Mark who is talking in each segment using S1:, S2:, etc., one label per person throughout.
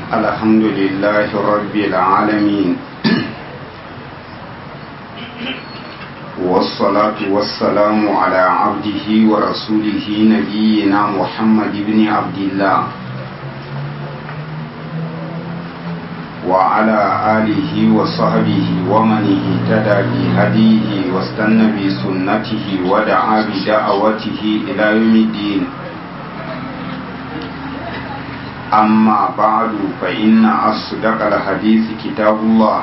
S1: الحمد لله رب العالمين والصلاة والسلام على عبده ورسوله نبينا محمد بن عبد الله وعلى آله وصحبه ومن اهتدى بهديه واستنى بسنته ودعا بدعوته إلى يوم الدين أما بعد فإن أصدق الحديث كتاب الله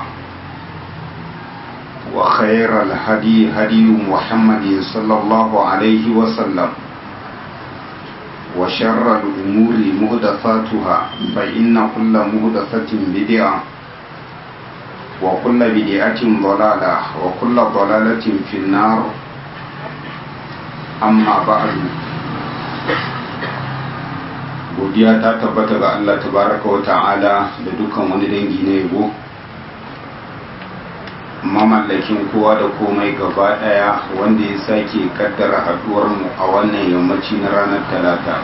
S1: وخير الهدي هدي محمد صلى الله عليه وسلم وشر الأمور مهدفاتها فإن كل مهدفة بدعة وكل بدعة ضلالة وكل ضلالة في النار أما بعد godiya ta tabbata ga Allah tabaraka wa ta'ala da dukkan wani dangi na yabo mamallakin kowa da komai gaba daya wanda ya sake kaddara haduwar mu a wannan yammaci na ranar talata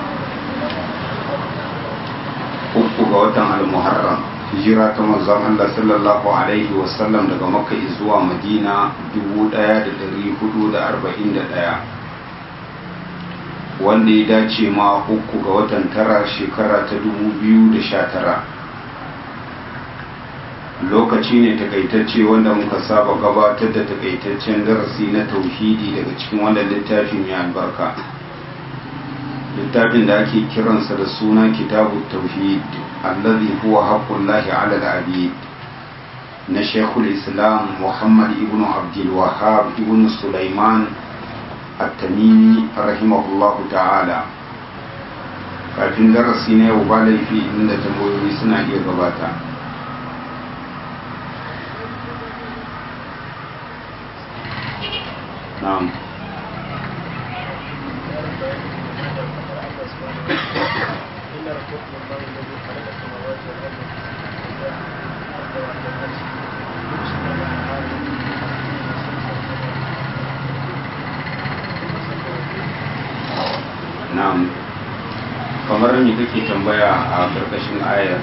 S1: uku ga watan al-muharram hijira ta manzon Allah sallallahu alaihi wasallam daga makka zuwa madina 1441 wanda ya dace ma uku ga watan tara shekara ta 2019 lokaci ne takaitacce wanda muka saba gabatar da takaitaccen darasi na tauhidi daga cikin wannan littafi mai albarka littafin da ake kiransa da suna kitabu tauhid allazi huwa haqqullahi ala al-abid na shekul islam muhammad ibn abdul wahhab ibn sulaiman at-tamimi rahimahullahu ta'ala kafin darasi na yau ba laifi inda tambayoyi suna iya gabata na'am na'am kamar me kake tambaya a karkashin ayar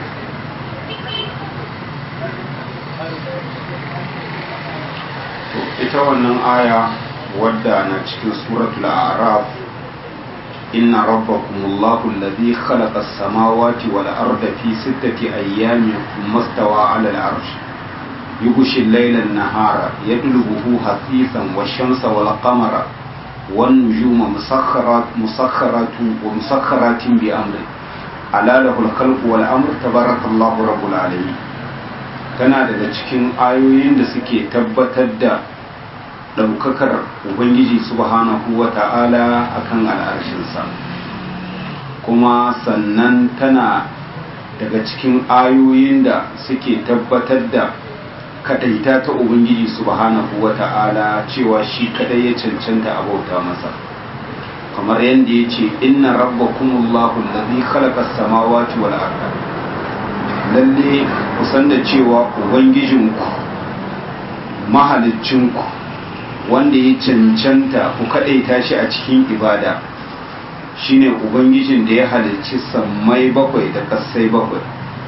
S1: to ita wannan aya wadda na cikin suratul a'raf inna rabbakumullahu alladhi khalaqa as-samawati wal arda fi sittati ayyamin thumma stawa 'ala al-'arsh yughshi al-layla an-nahara yatlubuhu hasisan wash-shamsa wal-qamara والنجوم مسخرات مسخرات ومسخرات بأمره ألا له الخلق والأمر تبارك الله رب العالمين tana daga cikin ayoyin da suke tabbatar da ɗaukakar ubangiji subhanahu wa ta'ala a kan al'arshinsa kuma sannan tana daga cikin ayoyin da suke tabbatar da kadaita ta ubangiji subhanahu wa ta'ala cewa shi kadai ya cancanta a bauta masa kamar yadda ya ce inna rabbakumullahu allazi khalaqa as-samawati wal arda lalle ku san da cewa ubangijinku mahaliccinku wanda ya cancanta ku kadaita shi a cikin ibada shine ubangijin da ya halicci sammai bakwai da kasai bakwai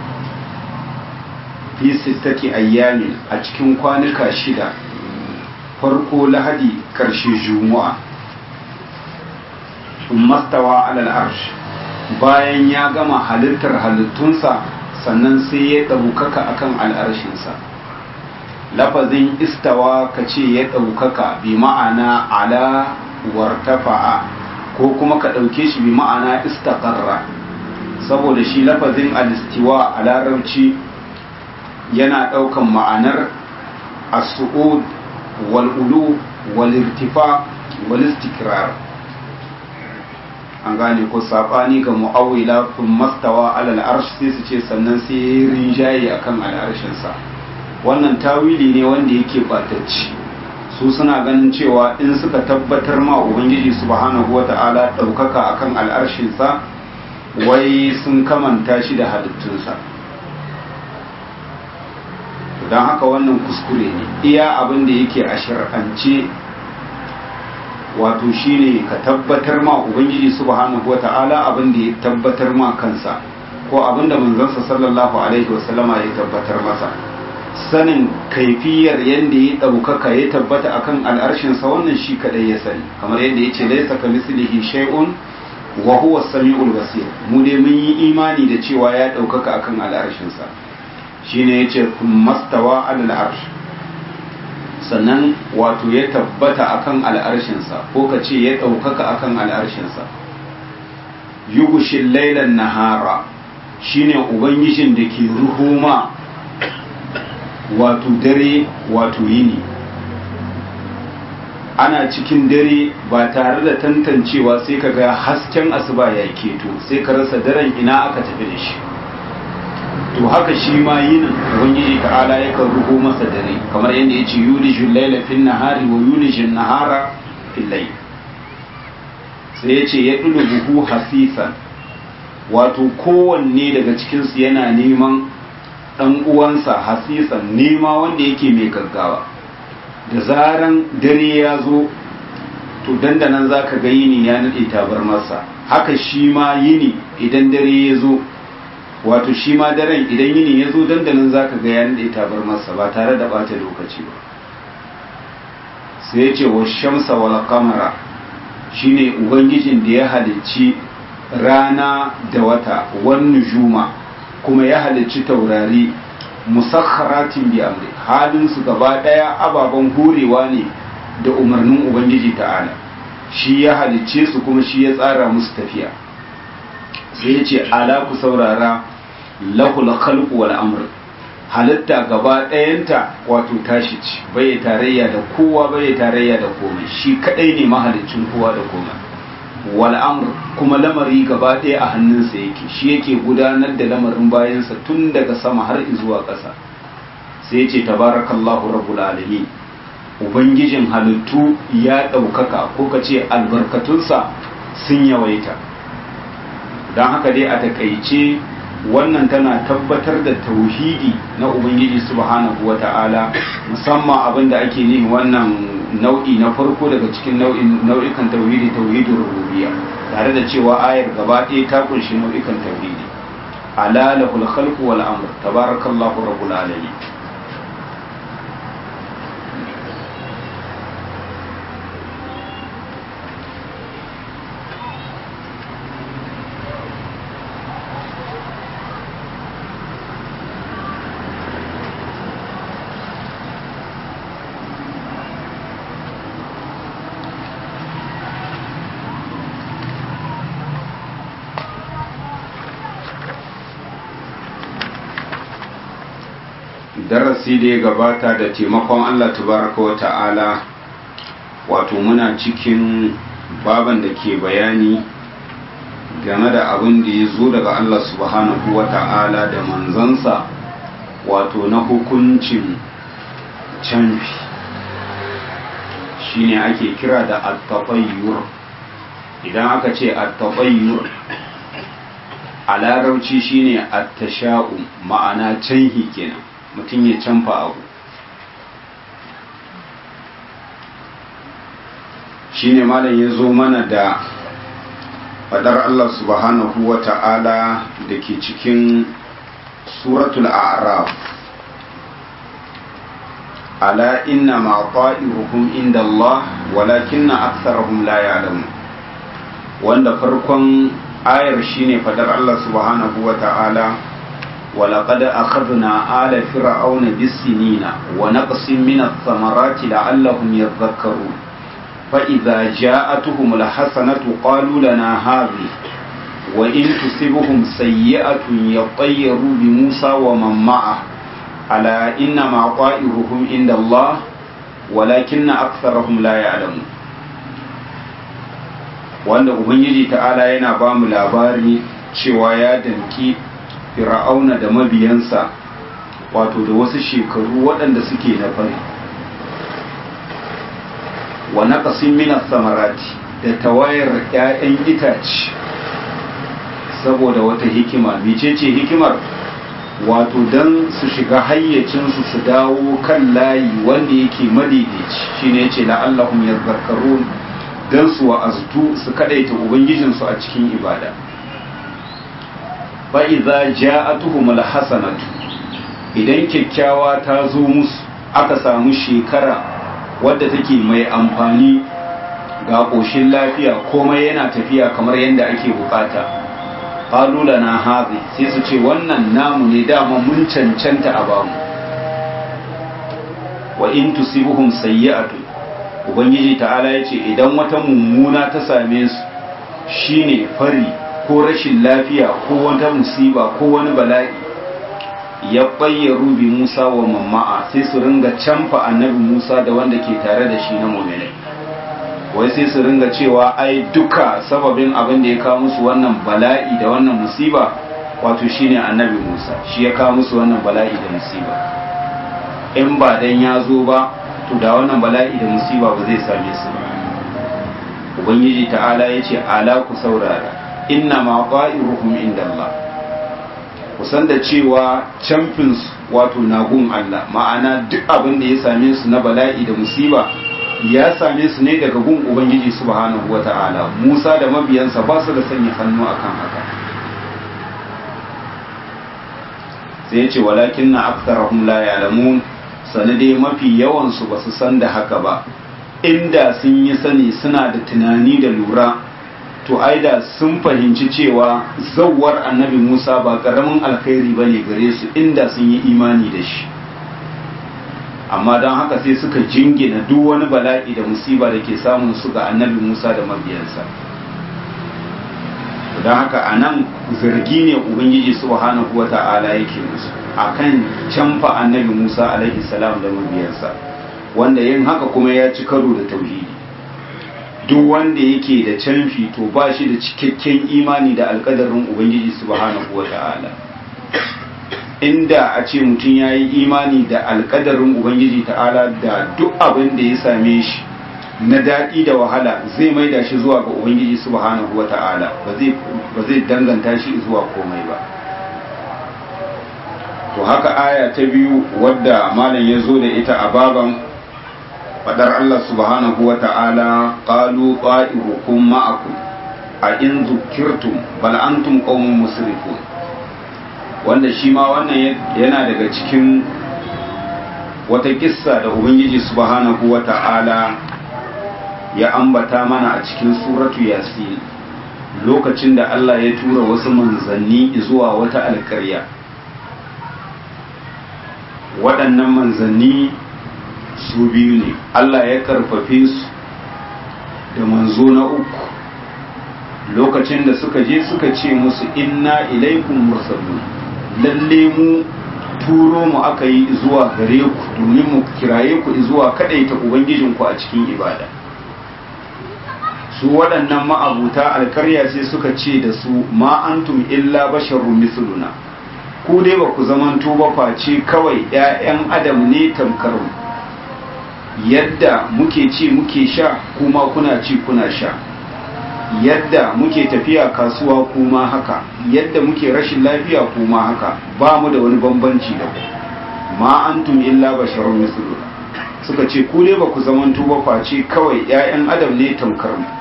S1: fi sittati ayyamin a cikin kwanuka shida farko lahadi karshe juma'a mastawa alal arsh bayan ya gama halittar halittunsa sannan sai ya ɗaukaka akan al'arshinsa lafazin istawa ka ce ya ɗaukaka bi ma'ana ala wartafa'a ko kuma ka ɗauke shi bi ma'ana istaƙarra saboda shi lafazin alistiwa a larabci yana ɗaukan ma'anar as-su'ud wal-ulu wal-irtifa wal-istikrar an gane ko sabani ga mu'awila kun mastawa alal arsh sai su ce sannan sai ya rinjaye akan al'arshin sa wannan tawili ne wanda yake batacci su suna ganin cewa in suka tabbatar ma ubangiji subhanahu wata'ala ɗaukaka akan al'arshin sa wai sun kamanta shi da halittunsa don haka wannan kuskure ne iya abin da yake a shar'ance wato shine ka tabbatar ma ubangiji subhanahu wata'ala abin da ya tabbatar ma kansa ko abinda manzansa sallallahu alaihi wasallama ya tabbatar masa sanin kaifiyar yadda ya ɗaukaka ya tabbata akan al'arshinsa wannan shi kaɗai ya sani kamar yadda ya ce laisa ka mislihi shay'un wa huwa sami'ul basir mu dai mun yi imani da cewa ya ɗaukaka akan al'arshinsa shine yace mastawa alal arsh sannan wato ya tabbata akan al'arshinsa ko ka ce ya ɗaukaka akan al'arshinsa yugushin lailan nahara shine ubangijin da ke ruhuma wato dare wato yini ana cikin dare ba tare da tantancewa sai ka ga hasken asuba ya keto sai ka rasa daren ina aka tafi da shi to haka shi ma yinin ubangiji ta'ala yakan ruho masa dare kamar yadda ya ce yulijul laila fin nahari wa yulijul nahara fil layl sai ya ce ya buhu hasisan wato kowanne daga cikinsu yana neman ɗan uwansa hasisan nema wanda yake mai gaggawa da zaran dare ya zo to dandanan za ka ga yini ya naɗe tabar masa haka shi ma yini idan dare ya zo wato shi ma daren idan yini ya zo dandanan za ka ga ya naɗe tabar masa ba tare da ɓata lokaci ba sai ya ce wa shamsa wal kamara shine ubangijin da ya halicci rana da wata wan nujuma kuma ya halicci taurari musakharatin bi amri halin su gaba daya ababen horewa ne da umarnin ubangiji ta'ala shi ya halicce su kuma shi ya tsara musu tafiya sai ya ce ala ku saurara lahul khalqu wal amr halitta gaba ɗayanta wato tashi ce bai tarayya da kowa bai tarayya da komai shi kadai ne mahalicin kowa da komai wal amr kuma lamari gaba ɗaya a hannunsa yake shi yake gudanar da lamarin bayansa tun daga sama har zuwa ƙasa sai ce tabarakallahu rabbul alamin ubangijin halittu ya ɗaukaka ko ka ce albarkatunsa sun yawaita don haka dai a takaice wannan tana tabbatar da tauhidi na ubangiji subhanahu wa ta'ala musamman abin da ake nihi wannan nau'i na farko daga cikin nau'ikan tauhidi tauhidin rububiyya tare da cewa ayar gaba ɗaya ta kunshi nau'ikan tauhidi ala lahul khalqu wal amr tabarakallahu rabbul alamin darasi da ya gabata da taimakon Allah tabaraka wa ta'ala wato muna cikin baban da ke bayani game da abin da ya zo daga Allah subhanahu wa ta'ala da manzansa wato na hukuncin canfi shine ake kira da attafayyur idan aka ce attafayyur a larabci shine attasha'u ma'ana canhi kenan mutum ya canfa abu shine malam ya zo mana da fadar Allah subhanahu wa ta'ala da ke cikin suratul a'raf ala inna ma ta'iruhum inda Allah walakinna aktharuhum la ya'lamun wanda farkon ayar shine fadar Allah subhanahu wa ta'ala ولقد أخذنا آل فرعون بالسنين ونقص من الثمرات لعلهم يذكرون فإذا جاءتهم الحسنة قالوا لنا هذه وإن تصبهم سيئة يطيروا بموسى ومن معه ألا إنما طائرهم عند الله ولكن أكثرهم لا يعلمون wanda ubangiji ta'ala yana ba mu labari cewa ya danki fir'auna da mabiyansa wato da wasu shekaru waɗanda suke na fari wa naqasin min samarati da tawayar 'ya'yan itace saboda wata hikima mecece hikimar wato don su shiga hayyacinsu su dawo kan layi wanda yake madaidaici shine yace la'allahum yadhakkarun dan su wa'aztu su kadaita ubangijinsu a cikin ibada fa idza ja'atuhum alhasanatu idan kyakkyawa ta zo musu aka samu shekara wadda take mai amfani ga ƙoshin lafiya komai yana tafiya kamar yadda ake bukata qalula na hazi sai su ce wannan namu ne dama mun cancanta a bamu wa in tusibuhum sayyi'atu ubangiji ta'ala yace idan wata mummuna ta same su shine fari ko rashin lafiya ko wata musiba ko wani bala'i ya bayyaru bi Musa wa mamma'a sai su ringa canfa annabi Musa da wanda ke tare da shi na mu'minai wai sai su ringa cewa ai duka sababin abin da ya kawo musu wannan bala'i da wannan musiba wato shine annabi Musa shi ya kawo musu wannan bala'i da musiba in ba dan ya zo ba to da wannan bala'i da musiba ba zai same su ba ubangiji ta'ala ya ce ala ku saurara inna ma qa'iruhum inda Allah kusan da cewa camfins wato nagun Allah ma'ana duk abin da ya same su na bala'i da musiba ya same su ne daga gun ubangiji subhanahu wata'ala Musa da mabiyansa ba su da sanya hannu akan haka sai ya ce walakin na aktarahum la ya'lamun sanade mafi yawan su ba su san da haka ba inda sun yi sani suna da tunani da lura to aida sun fahimci cewa zawar annabi Musa ba karamin alkhairi bane gare su inda sun yi imani da shi amma don haka sai suka jingina duk wani bala'i da musiba da ke samun su ga annabi Musa da mabiyansa don haka a nan zargi ne ubangiji subhanahu wa ta'ala yake musu akan canfa annabi Musa alaihi salam da mabiyansa wanda yin haka kuma ya ci karo da tauhidi duk wanda yake da canfi to ba shi da cikakken imani da alkadarin ubangiji subhanahu wa ta'ala inda a ce mutum ya yi imani da alkadarin ubangiji ta'ala da duk abin da ya same shi na daɗi da wahala zai maida shi zuwa ga ubangiji subhanahu wa ta'ala ba zai danganta shi zuwa komai ba to haka aya ta biyu wadda malam ya zo da ita a baban fadar Allah subhanahu wa ta'ala qalu qa'irukum ma'akum a in zukirtum bal antum qaumun musrifun wanda shi ma wannan yana daga cikin wata kissa da ubangiji subhanahu wa ta'ala ya ambata mana a cikin suratu yasin lokacin da Allah ya tura wasu manzanni zuwa wata alkarya waɗannan manzanni su biyu ne Allah ya karfafe su da manzo na uku lokacin da suka je suka ce musu inna ilaikum mursalun lalle mu turo mu aka yi zuwa gare ku domin mu kiraye ku zuwa kadaita ubangijinku a cikin ibada su waɗannan ma'abuta alkarya sai suka ce da su ma antum illa basharun misluna ku dai ba ku zamanto ba face kawai 'ya'yan adam ne tamkar yadda muke ci muke sha kuma kuna ci kuna sha yadda muke tafiya kasuwa kuma haka yadda muke rashin lafiya kuma haka ba mu da wani bambanci da ku ma antum illa basharun misluna suka ce ku dai ba ku zamanto ba face kawai 'ya'yan adam ne tamkar mu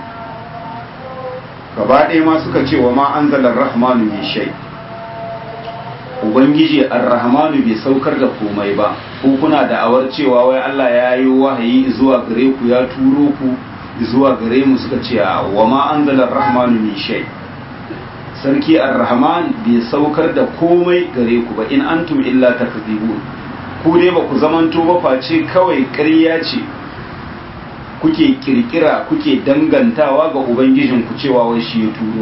S1: gaba ɗaya ma suka ce wa ma anzalar rahmanu min shay ubangiji ar-rahmanu bai saukar da komai ba ko kuna da awar cewa wai Allah ya yi wahayi zuwa gare ku ya turo ku zuwa gare mu suka ce wa ma anzalar rahmanu min shay sarki ar-rahman bai saukar da komai gare ku ba in antum illa takzibun ku dai ba ku zamanto ba face kawai ƙarya ce kuke kirkira kuke dangantawa ga ubangijinku cewa wai shi ya turo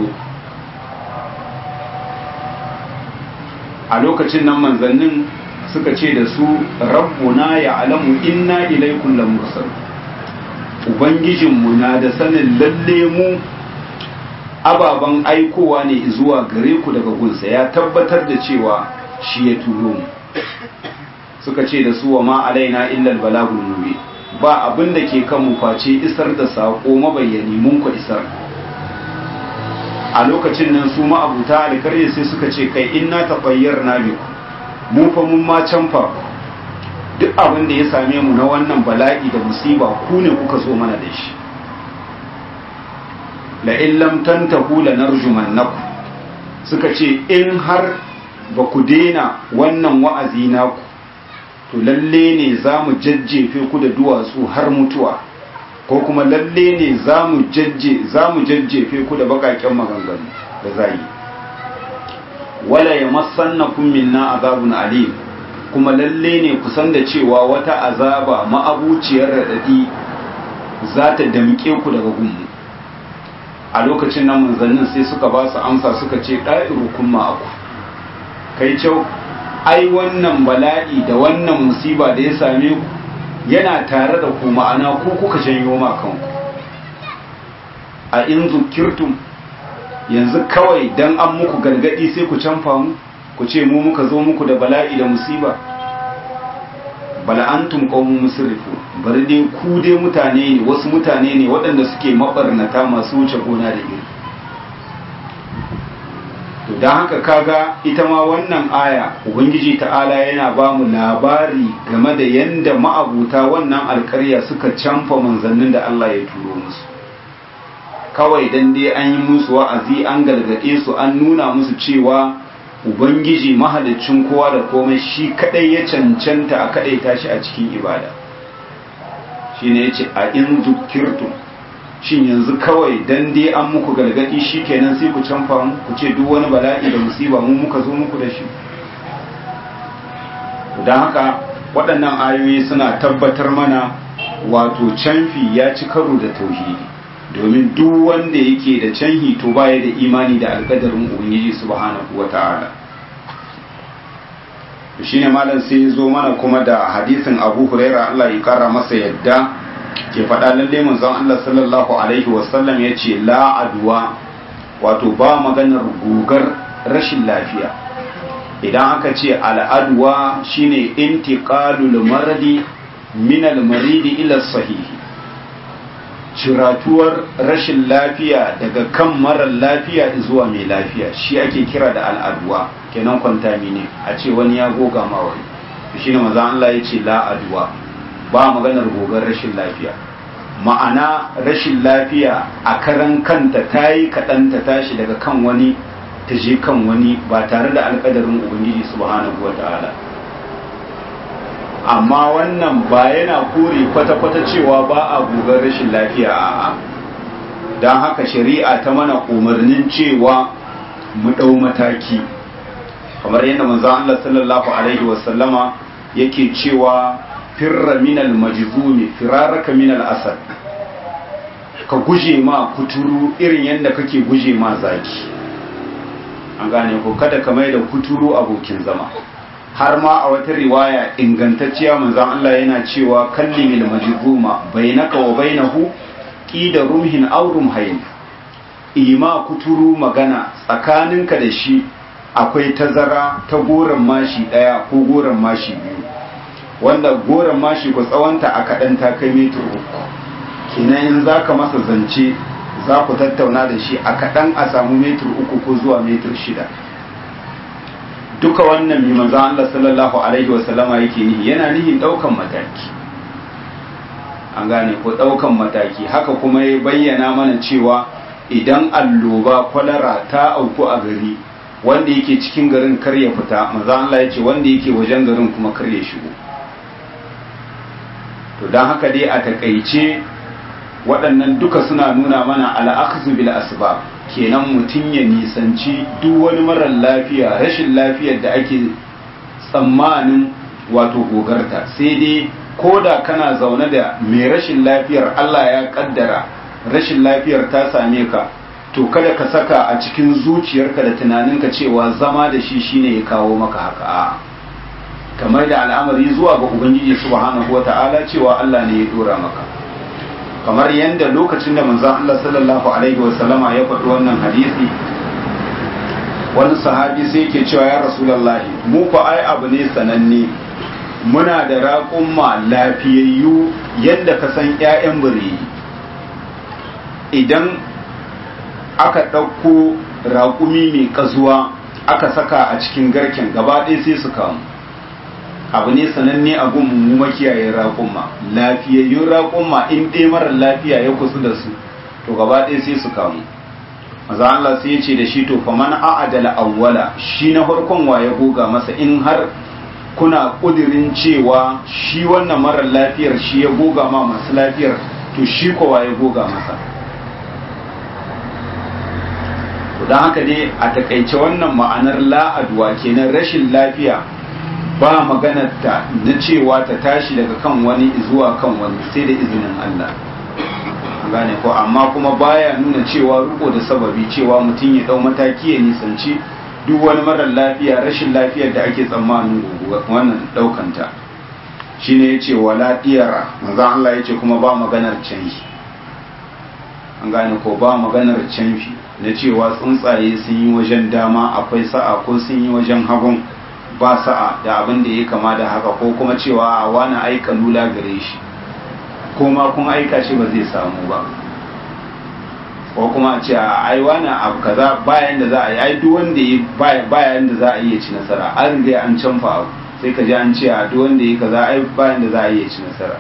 S1: a lokacin nan manzannin suka ce da su rabbuna ya alamu inna ilaikum lamursal ubangijinmu na da sanin lalle mu ababen aikowa ne zuwa gare ku daga gunsa ya tabbatar da cewa shi ya turo mu suka ce da su wa ma alaina illal balagul mubin ba abin da ke kan face isar da saƙo mabayyani mun ku isar a lokacin nan su ma'abuta alkarye sai suka ce kai inna tafayyar na biku mu fa mun ma canfa duk abin da ya same mu na wannan bala'i da musiba ku ne kuka zo mana da shi la in lam tantahu lanarjumannakum suka ce in har ba ku daina wannan wa'azi naku to lalle ne za mu jajjefe ku da duwatsu har mutuwa ko kuma lalle ne za mu jajjefe ku da bakaken maganganu da zai wala ya masannakun minna azabun alim kuma lalle ne kusan da cewa wata azaba ma'abuciyar raɗaɗi za ta damƙe ku daga gunmu a lokacin nan manzannin sai suka ba su amsa suka ce ɗa'iru kun ma'aku kai kyau ai wannan bala'i da wannan musiba da ya same ku yana tare da ku ma'ana ko kuka janyo ma kanku a in zukirtum yanzu kawai dan an muku gargadi sai ku canfa mu ku ce mu muka zo muku da bala'i da musiba bal antum qaumun musrifu bari dai ku dai mutane ne wasu mutane ne waɗanda suke mabarnata masu wuce gona da iri to dan haka kaga ita ma wannan aya ubangiji ta'ala yana ba mu labari game da yanda ma'abuta wannan alƙarya suka canfa manzannin da Allah ya turo musu kawai dan dai an yi musu wa'azi an gargaɗe su an nuna musu cewa ubangiji mahalicin kowa da komai shi kadai ya cancanta a kadai tashi a cikin ibada shine yace a in zukirtum shin yanzu kawai dan dai an muku gargadi kenan sai ku canfa mu ku ce duk wani bala'i da musiba mu muka zo muku da shi don haka waɗannan ayoyi suna tabbatar mana wato canfi ya ci karo da tauhidi domin duk wanda yake da canhi to baya da imani da alƙadarin ubangiji subhanahu wata'ala shine malam sai ya zo mana kuma da hadisin abu huraira Allah ya kara masa yadda ke faɗa lalle manzon Allah sallallahu alaihi wasallam ya ce la adwa wato ba maganar gugar rashin lafiya idan aka ce al'adwa shine intiqalul maradi min al-maridi ila sahihi ciratuwar rashin lafiya daga kan marar lafiya zuwa mai lafiya shi ake kira da al'adwa kenan kwantami ne a ce wani ya goga ma wani shi ne maza Allah ya ce la'adwa ba maganar gogar rashin lafiya ma'ana rashin lafiya a karan kanta ta yi kaɗan ta tashi daga kan wani ta je kan wani ba tare da alƙadarin ubangiji subhanahu wa ta'ala amma wannan ba yana kore kwata-kwata cewa ba a gogar rashin lafiya a'a don haka shari'a ta mana umarnin cewa mu ɗau mataki kamar yadda manzon Allah sallallahu alaihi wasallama yake cewa firra minal majzumi firaraka minal asad ka guje ma kuturu irin yadda kake guje ma zaki an gane ko kada ka mai da kuturu abokin zama har ma a wata riwaya ingantacciya manzon Allah yana cewa kallimil majzuma bainaka wa bainahu qida rumhin aw rumhayn ima kuturu magana tsakaninka da shi akwai tazara ta goron mashi daya ko goron mashi biyu wanda goron mashi ku tsawonta a kaɗan ta kai metar uku kenan in za ka masa zance za ku tattauna da shi a kaɗan a samu metar uku ko zuwa metar shida duka wannan mai manzan Allah sallallahu alaihi wasallama yake nihi yana nihin ɗaukan mataki an gane ko ɗaukan mataki haka kuma ya bayyana mana cewa idan alloba kwalara ta auku a gari wanda yake cikin garin kar ya fita manzan Allah ya ce wanda yake wajen garin kuma kar ya shigo to don haka dai a takaice waɗannan duka suna nuna mana al'akzu bil asbab kenan mutum ya nisanci duk wani marar lafiya rashin lafiyar da ake tsammanin wato gogarta sai dai ko da kana zaune da mai rashin lafiyar Allah ya kaddara rashin lafiyar ta same ka to kada ka saka a cikin zuciyarka da tunaninka cewa zama da shi shine ya kawo maka haka a'a kamar da al'amari zuwa ga ubangiji subhanahu wata'ala cewa Allah ne ya dora maka kamar yadda lokacin da manzon Allah sallallahu alaihi wasallama ya faɗi wannan hadisi wani sahabi sai yake cewa ya rasulullahi mu fa ai abu ne sananne muna da raƙumma lafiyayyu yadda ka san ƴaƴan bireyi idan aka ɗauko raƙumi mai ƙazuwa aka saka a cikin garken gaba ɗaya sai su kamu abu ne sananne a gun mu makiyayen raƙumma lafiyayyun raƙumma in ɗaya marar lafiya ya kusa da su to gaba ɗaya sai su kamu maza Allah sai ya ce da shi to fa man a'adala awwala shi na farkon wa ya goga masa in har kuna kudirin cewa shi wannan marar lafiyar shi ya goga ma masu lafiyar to shi kowa ya goga masa don haka dai a takaice wannan ma'anar la'adwa kenan rashin lafiya ba maganarta na cewa ta tashi daga kan wani zuwa kan wani sai da izinin Allah gane ko amma kuma baya nuna cewa riko da sababi cewa mutum ya dau mataki ya nisanci duk wani marar lafiya rashin lafiyar da ake tsammanin wannan daukanta shine yace wala diyara manzo Allah yace kuma ba maganar canfi an gane ko ba maganar canfi na cewa tsuntsaye sun yi wajen dama akwai sa'a ko sun yi wajen hagun ba sa'a da abin da ya kama da haka ko kuma cewa a wani aika lula gare shi ko ma kun aika shi ba zai samu ba ko kuma a ce a ai wani abu kaza bayan da za a yi ai duk wanda ya bayan da za a yi ci nasara an riga an canfa abu sai ka ji an ce a duk wanda ya kaza ai bayan da za a yi ci nasara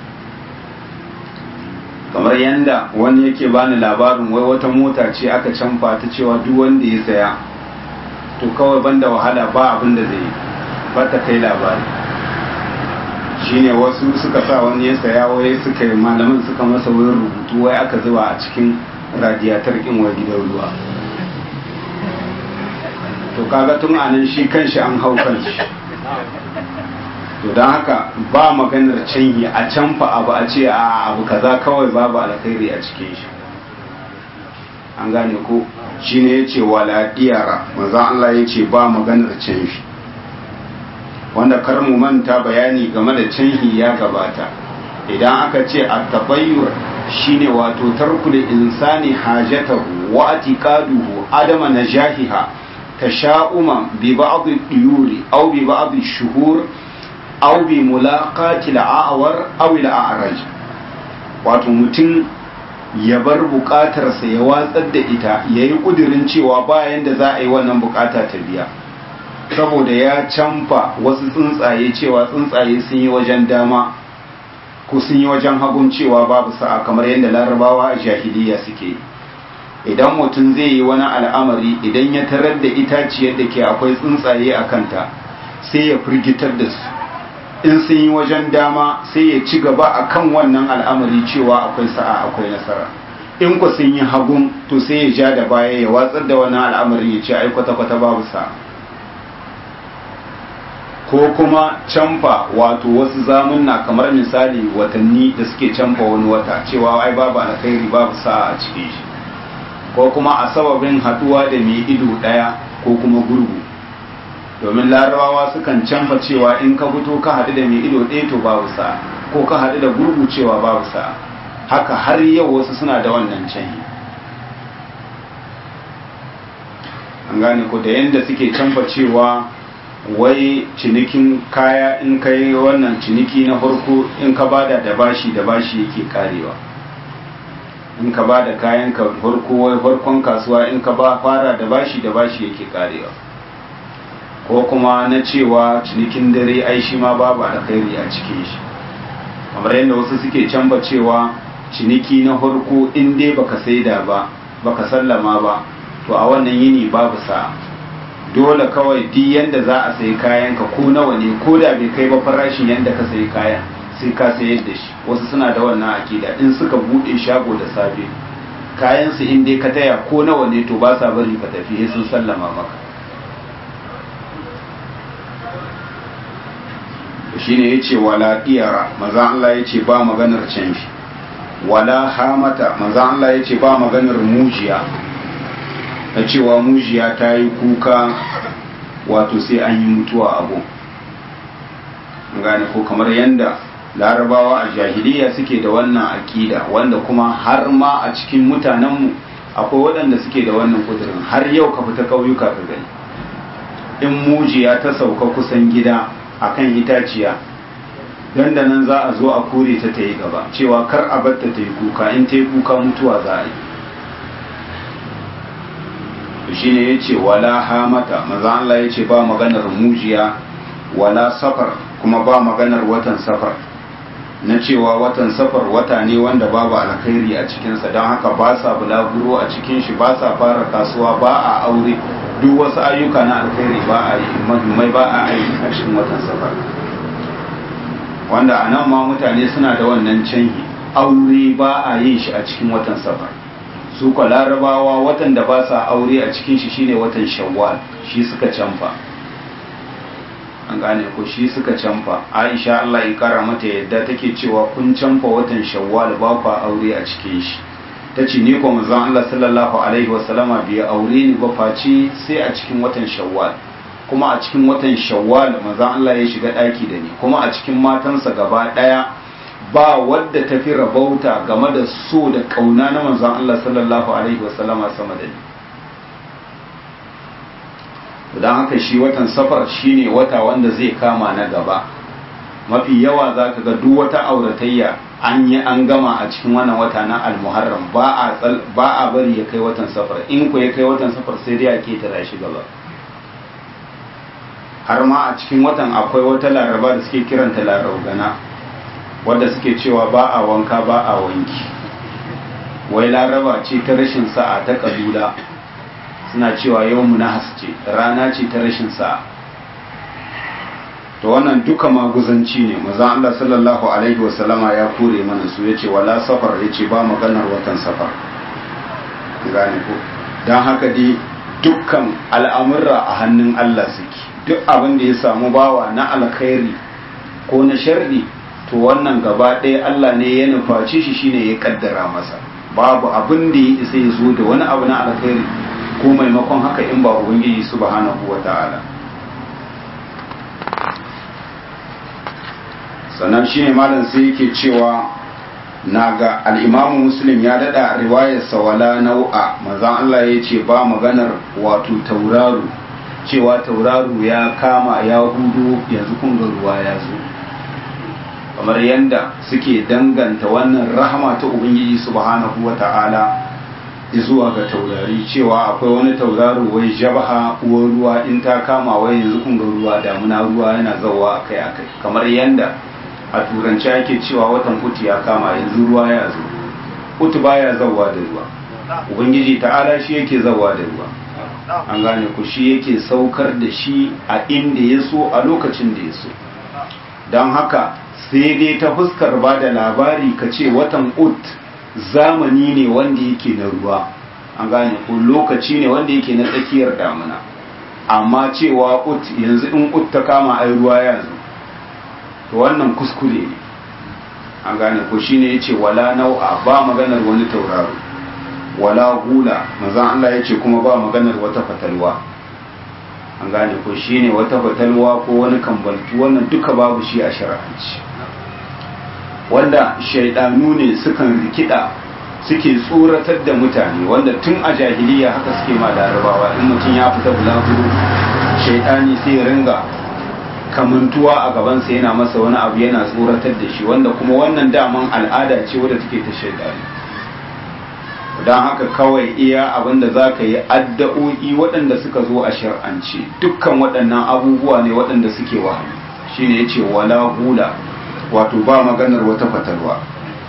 S1: kamar yanda wani yake bani labarin wai wata mota ce aka canfa ta cewa duk wanda ya saya to kawai banda wahala ba abin da zai ba ta kai labari shine wasu suka sa wani ya saya wai suka yi malaman suka masa wurin rubutu wai aka zuba a cikin radiyatar kin wai gidan ruwa to kaga tun anan shi kanshi an hau kanshi to don haka ba maganar canyi a canfa abu a ce a abu kaza kawai babu alkhairi a cikin shi an gane ko shine yace wala diyara manzo Allah yace ba maganar canfi wanda kar mu manta bayani game da canhi ya gabata idan aka ce at-tabayyur shine wato tarkul insani hajatahu wa atiqaduhu adama najahiha tasha'uma bi ba'd ad-diyuri aw bi ba'd ash-shuhur aw bi mulaqati al-a'war aw al-a'raj wato mutum ya bar bukatarsa ya watsar da ita ya yi ƙudurin cewa bayan da za a yi wannan bukata ta biya saboda ya canfa wasu tsuntsaye cewa tsuntsaye sun yi wajen dama ko sun yi wajen hagun cewa babu sa'a kamar yadda larabawa a jahiliya suke idan mutum zai yi wani al'amari idan ya tarar da itaciyar da ke akwai tsuntsaye a kanta sai ya firgitar da su in sun yi wajen dama sai ya ci gaba a kan wannan al'amari cewa akwai sa'a akwai nasara in ku sun yi hagun to sai ya ja da baya ya watsar da wannan al'amari ya ce ai kwata-kwata babu sa'a ko kuma canfa wato wasu zamunna kamar misali watanni da suke canfa wani wata cewa ai babu alkhairi babu sa'a a cikin shi ko kuma a sababin haduwa da mai ido daya ko kuma gurgu domin larabawa sukan canfa cewa in ka fito ka haɗu da mai ido ɗaya to babu sa'a ko ka haɗu da gurgu cewa babu sa'a haka har yau wasu suna da wannan canyi an gane ko da yadda suke canfa cewa wai cinikin kaya in ka yi wannan ciniki na farko in ka bada da bashi da bashi yake karewa in ka bada kayan ka farko wai farkon kasuwa in ka ba fara da bashi da bashi yake karewa ko kuma na cewa cinikin dare ai shi ma babu alkhairi a cikin shi kamar yadda wasu suke canba cewa ciniki na farko in dai baka saida ba baka sallama ba to a wannan yini babu sa dole kawai duk yanda za a sayi kayan ka ko nawa ne ko da bai kai ba farashin yanda ka sayi kayan sai ka sayar da shi wasu suna da wannan akida in suka bude shago da safe kayan su in dai ka taya ko nawa ne to ba sa bari ka tafi sai sun sallama maka shine yace wala diyara maza Allah yace ba maganar canfi wala hamata maza Allah yace ba maganar mujiya na cewa mujiya ta yi kuka wato sai an yi mutuwa abu gane ko kamar yanda larabawa a jahiliya suke da wannan akida wanda kuma har ma a cikin mutanenmu akwai waɗanda suke da wannan kudurin har yau ka fita ƙauyuka ka gani in mujiya ta sauka kusan gida akan itaciya don da nan za a zo a kore ta ta yi gaba cewa kar a batta ta yi kuka in ta yi kuka mutuwa za a yi shi ne ya ce wala hamata maza Allah ya ce ba maganar mujiya wala safar kuma ba maganar watan safar na cewa watan safar wata ne wanda babu alkhairi a cikinsa don haka ba sa bulaguro a cikin shi ba sa fara kasuwa ba a aure duk wasu ayyuka na alkhairi ba a yi mahimmai ba a yi a cikin watan safar wanda a nan ma mutane suna da wannan canji aure ba a yin shi a cikin watan safar su kwa larabawa watan da ba sa aure a cikin shi shine watan shawwal shi suka canfa an gane ko shi suka canfa aisha Allah ya kara mata yadda take cewa kun canfa watan shawwal ba ku aure a cikin shi ta ce ni ko manzon Allah sallallahu alaihi wasallama bai aure ni ba face sai a cikin watan shawwal kuma a cikin watan shawwal manzon Allah ya shiga daki da ni kuma a cikin matansa gaba daya ba wadda ta fi rabauta game da so da kauna na manzon Allah sallallahu alaihi wasallama sama da ni don haka shi watan safar shine wata wanda zai kama na gaba mafi yawa za ka ga duk wata auratayya an yi an gama a cikin wannan wata na almuharram ba a bari ya kai watan safar in ku ya kai watan safar sai dai a ketara shi gaba har ma a cikin watan akwai wata laraba da suke kiranta larabgana wadda suke cewa ba a wanka ba a wanki wai laraba ce ta rashin sa'a ta kabila suna cewa yau na ce rana ce ta rashin sa'a to wannan duka maguzanci ne maza Allah sallallahu alaihi wasallama ya kore mana su yace wala safar yace ba maganar watan safar gane ko dan haka dai dukkan al'amurra a hannun Allah suke duk abin da ya samu bawa na alkhairi ko na sharri to wannan gaba ɗaya Allah ne ya nufaci shi shine ya kaddara masa babu abin da ya isa ya zo da wani abu na alkhairi ko maimakon haka in ba ubangiji subhanahu wata'ala sannan shine malam sai yake cewa naga al-imamu muslim ya dada riwayar sawala nau'a manzon Allah ya ce ba maganar wato tauraro cewa tauraro ya kama ya hudu yanzu kun ga ruwa ya zo kamar yanda suke danganta wannan rahama ta ubangiji subhanahu wata'ala zuwa ga taurari cewa akwai wani tauraro wai jabaha uwar ruwa in ta kama wai yanzu kun ga ruwa damuna ruwa yana zawa akai akai kamar yanda a turanci ake cewa watan utu ya kama yanzu ruwa ya zo utu baya zawa da ruwa ubangiji ta'ala shi yake zawa da ruwa an gane ku shi yake saukar da shi a inda ya so a lokacin da ya so don haka sai dai ta fuskar ba da labari ka ce watan ut zamani ne wanda yake na ruwa an gane ko lokaci ne wanda yake na tsakiyar damuna amma cewa ut yanzu in ut ta kama ai ruwa ya zo to wannan kuskure ne an gane ko shine yace wala nau'a ba maganar wani tauraro wala hula manzon Allah yace kuma ba maganar wata fatalwa an gane ko shine wata fatalwa ko wani kambaltu wannan duka babu shi a shar'anci wanda shaidanu ne sukan rikida suke tsoratar da mutane wanda tun a jahiliya haka suke ma larabawa in mutum ya fita bulaguro shaidani sai ya ringa kamantuwa a gabansa yana masa wani abu yana tsoratar da shi wanda kuma wannan daman al'ada ce wadda take ta shaidani don haka kawai iya abin da za ka yi addu'o'i waɗanda suka zo a shar'ance dukkan waɗannan abubuwa ne waɗanda suke wahayi shine ya ce wala hula wato ba maganar wata fatalwa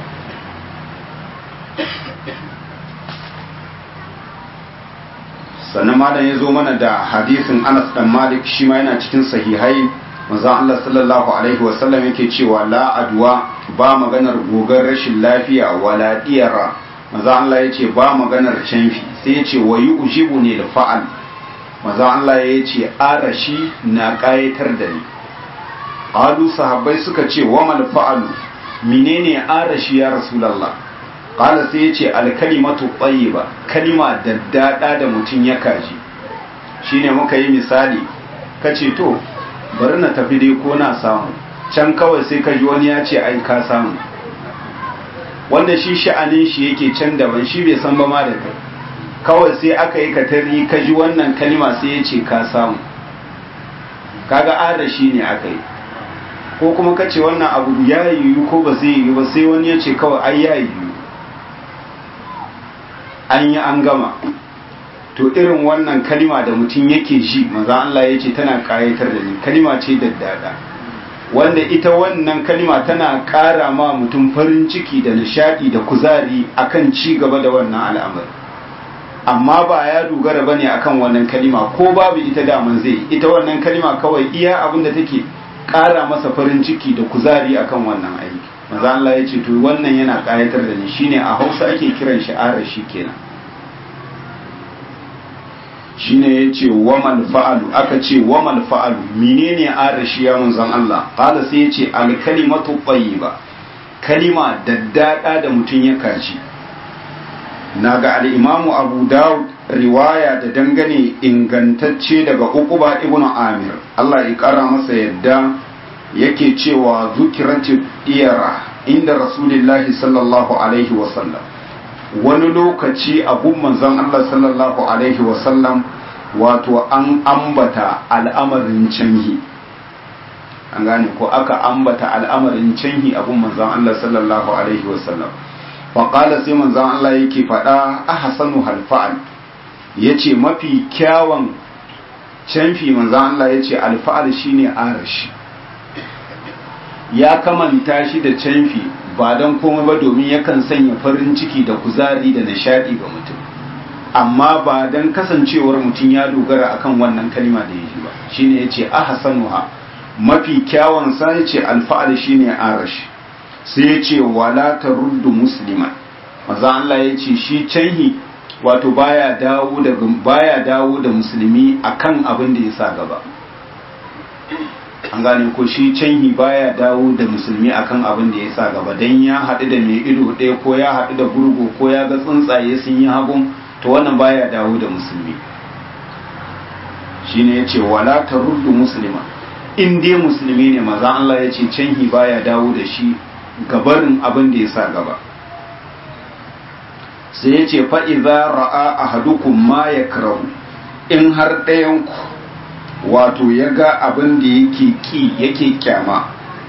S1: sannan malam ya zo mana da hadisin anas dan malik shi ma yana cikin sahihai manzon Allah sallallahu alaihi wasallam yake cewa la adwa ba maganar gogar rashin lafiya wala diyara manzon Allah yace ba maganar canfi sai yace wayu ujibu ne da fa'al manzon Allah yace arashi na kayatar da ni qalu sahabbai suka ce wa mal fa'alu menene arashi ya rasulullah qala sai yace al kalimatu tayyiba kalima daddada da mutun ya kaji shine muka yi misali kace to bari na tafi dai ko na samu can kawai sai ka ji wani ya ce ai ka samu wanda shi sha'anin shi yake can daban shi bai san ba ma da kai kawai sai aka yi katari ka ji wannan kalima sai ya ce ka samu kaga arashi ne aka yi ko kuma ka ce wannan abu ya yiwu ko ba zai yiwu ba sai wani ya ce kawai ai ya yiwu an yi an gama to irin wannan kalima da mutum yake ji maza Allah ya ce tana kayatar da ni kalima ce daddada wanda ita wannan kalima tana ƙara ma mutum farin ciki da nishaɗi da kuzari akan ci gaba da wannan al'amari amma ba ya dogara bane akan wannan kalima ko babu ita daman zai ita wannan kalima kawai iya abin da take ƙara masa farin ciki da kuzari akan wannan aiki maza Allah ya ce to wannan yana ƙayatar da ni shine a Hausa ake kiran shi arashi kenan shine ya ce wamal fa'alu aka ce wamal fa'alu menene arashi ya manzon Allah qala sai ya ce al kalimatu tayyiba kalima daddada da mutum ya kaci naga al imamu abu daud riwaya da dangane ingantacce daga uquba ibnu amir Allah ya kara masa yadda yake cewa zukirati iyara inda rasulullahi sallallahu alaihi wasallam wani lokaci abun manzon Allah sallallahu alaihi wasallam wato an ambata al'amarin canhi an gane ko aka ambata al'amarin canhi abun manzon Allah sallallahu alaihi wasallam faƙala sai manzon Allah yake faɗa a hasanu halfa'al ya ce mafi kyawun canfi manzon Allah ya ce alfa'al shine arashi ya kamanta shi da canfi ba don komai ba domin yakan sanya farin ciki da kuzari da nishadi ga mutum amma ba don kasancewar mutum ya dogara akan wannan kalima da ya ji ba shine ya ce ahsanuha mafi kyawun sa ya ce alfa'al shine arash sai ya ce wala taruddu musliman maza Allah ya ce shi canhi wato baya dawo da baya dawo da musulmi akan abin da ya sa gaba an gane ko shi canhi baya dawo da musulmi akan abin da ya sa gaba dan ya haɗu da mai ido ɗaya ko ya haɗu da gurgu ko ya ga tsuntsaye sun yi hagun to wannan baya dawo da musulmi shine ya ce wala ta ruddu musulma in dai musulmi ne maza Allah ya ce canhi baya dawo da shi gabarin abin da ya sa gaba sai ya ce fa'iza ra'a ahadukum ma ya in har ɗayanku wato ya ga abin da yake ki yake kyama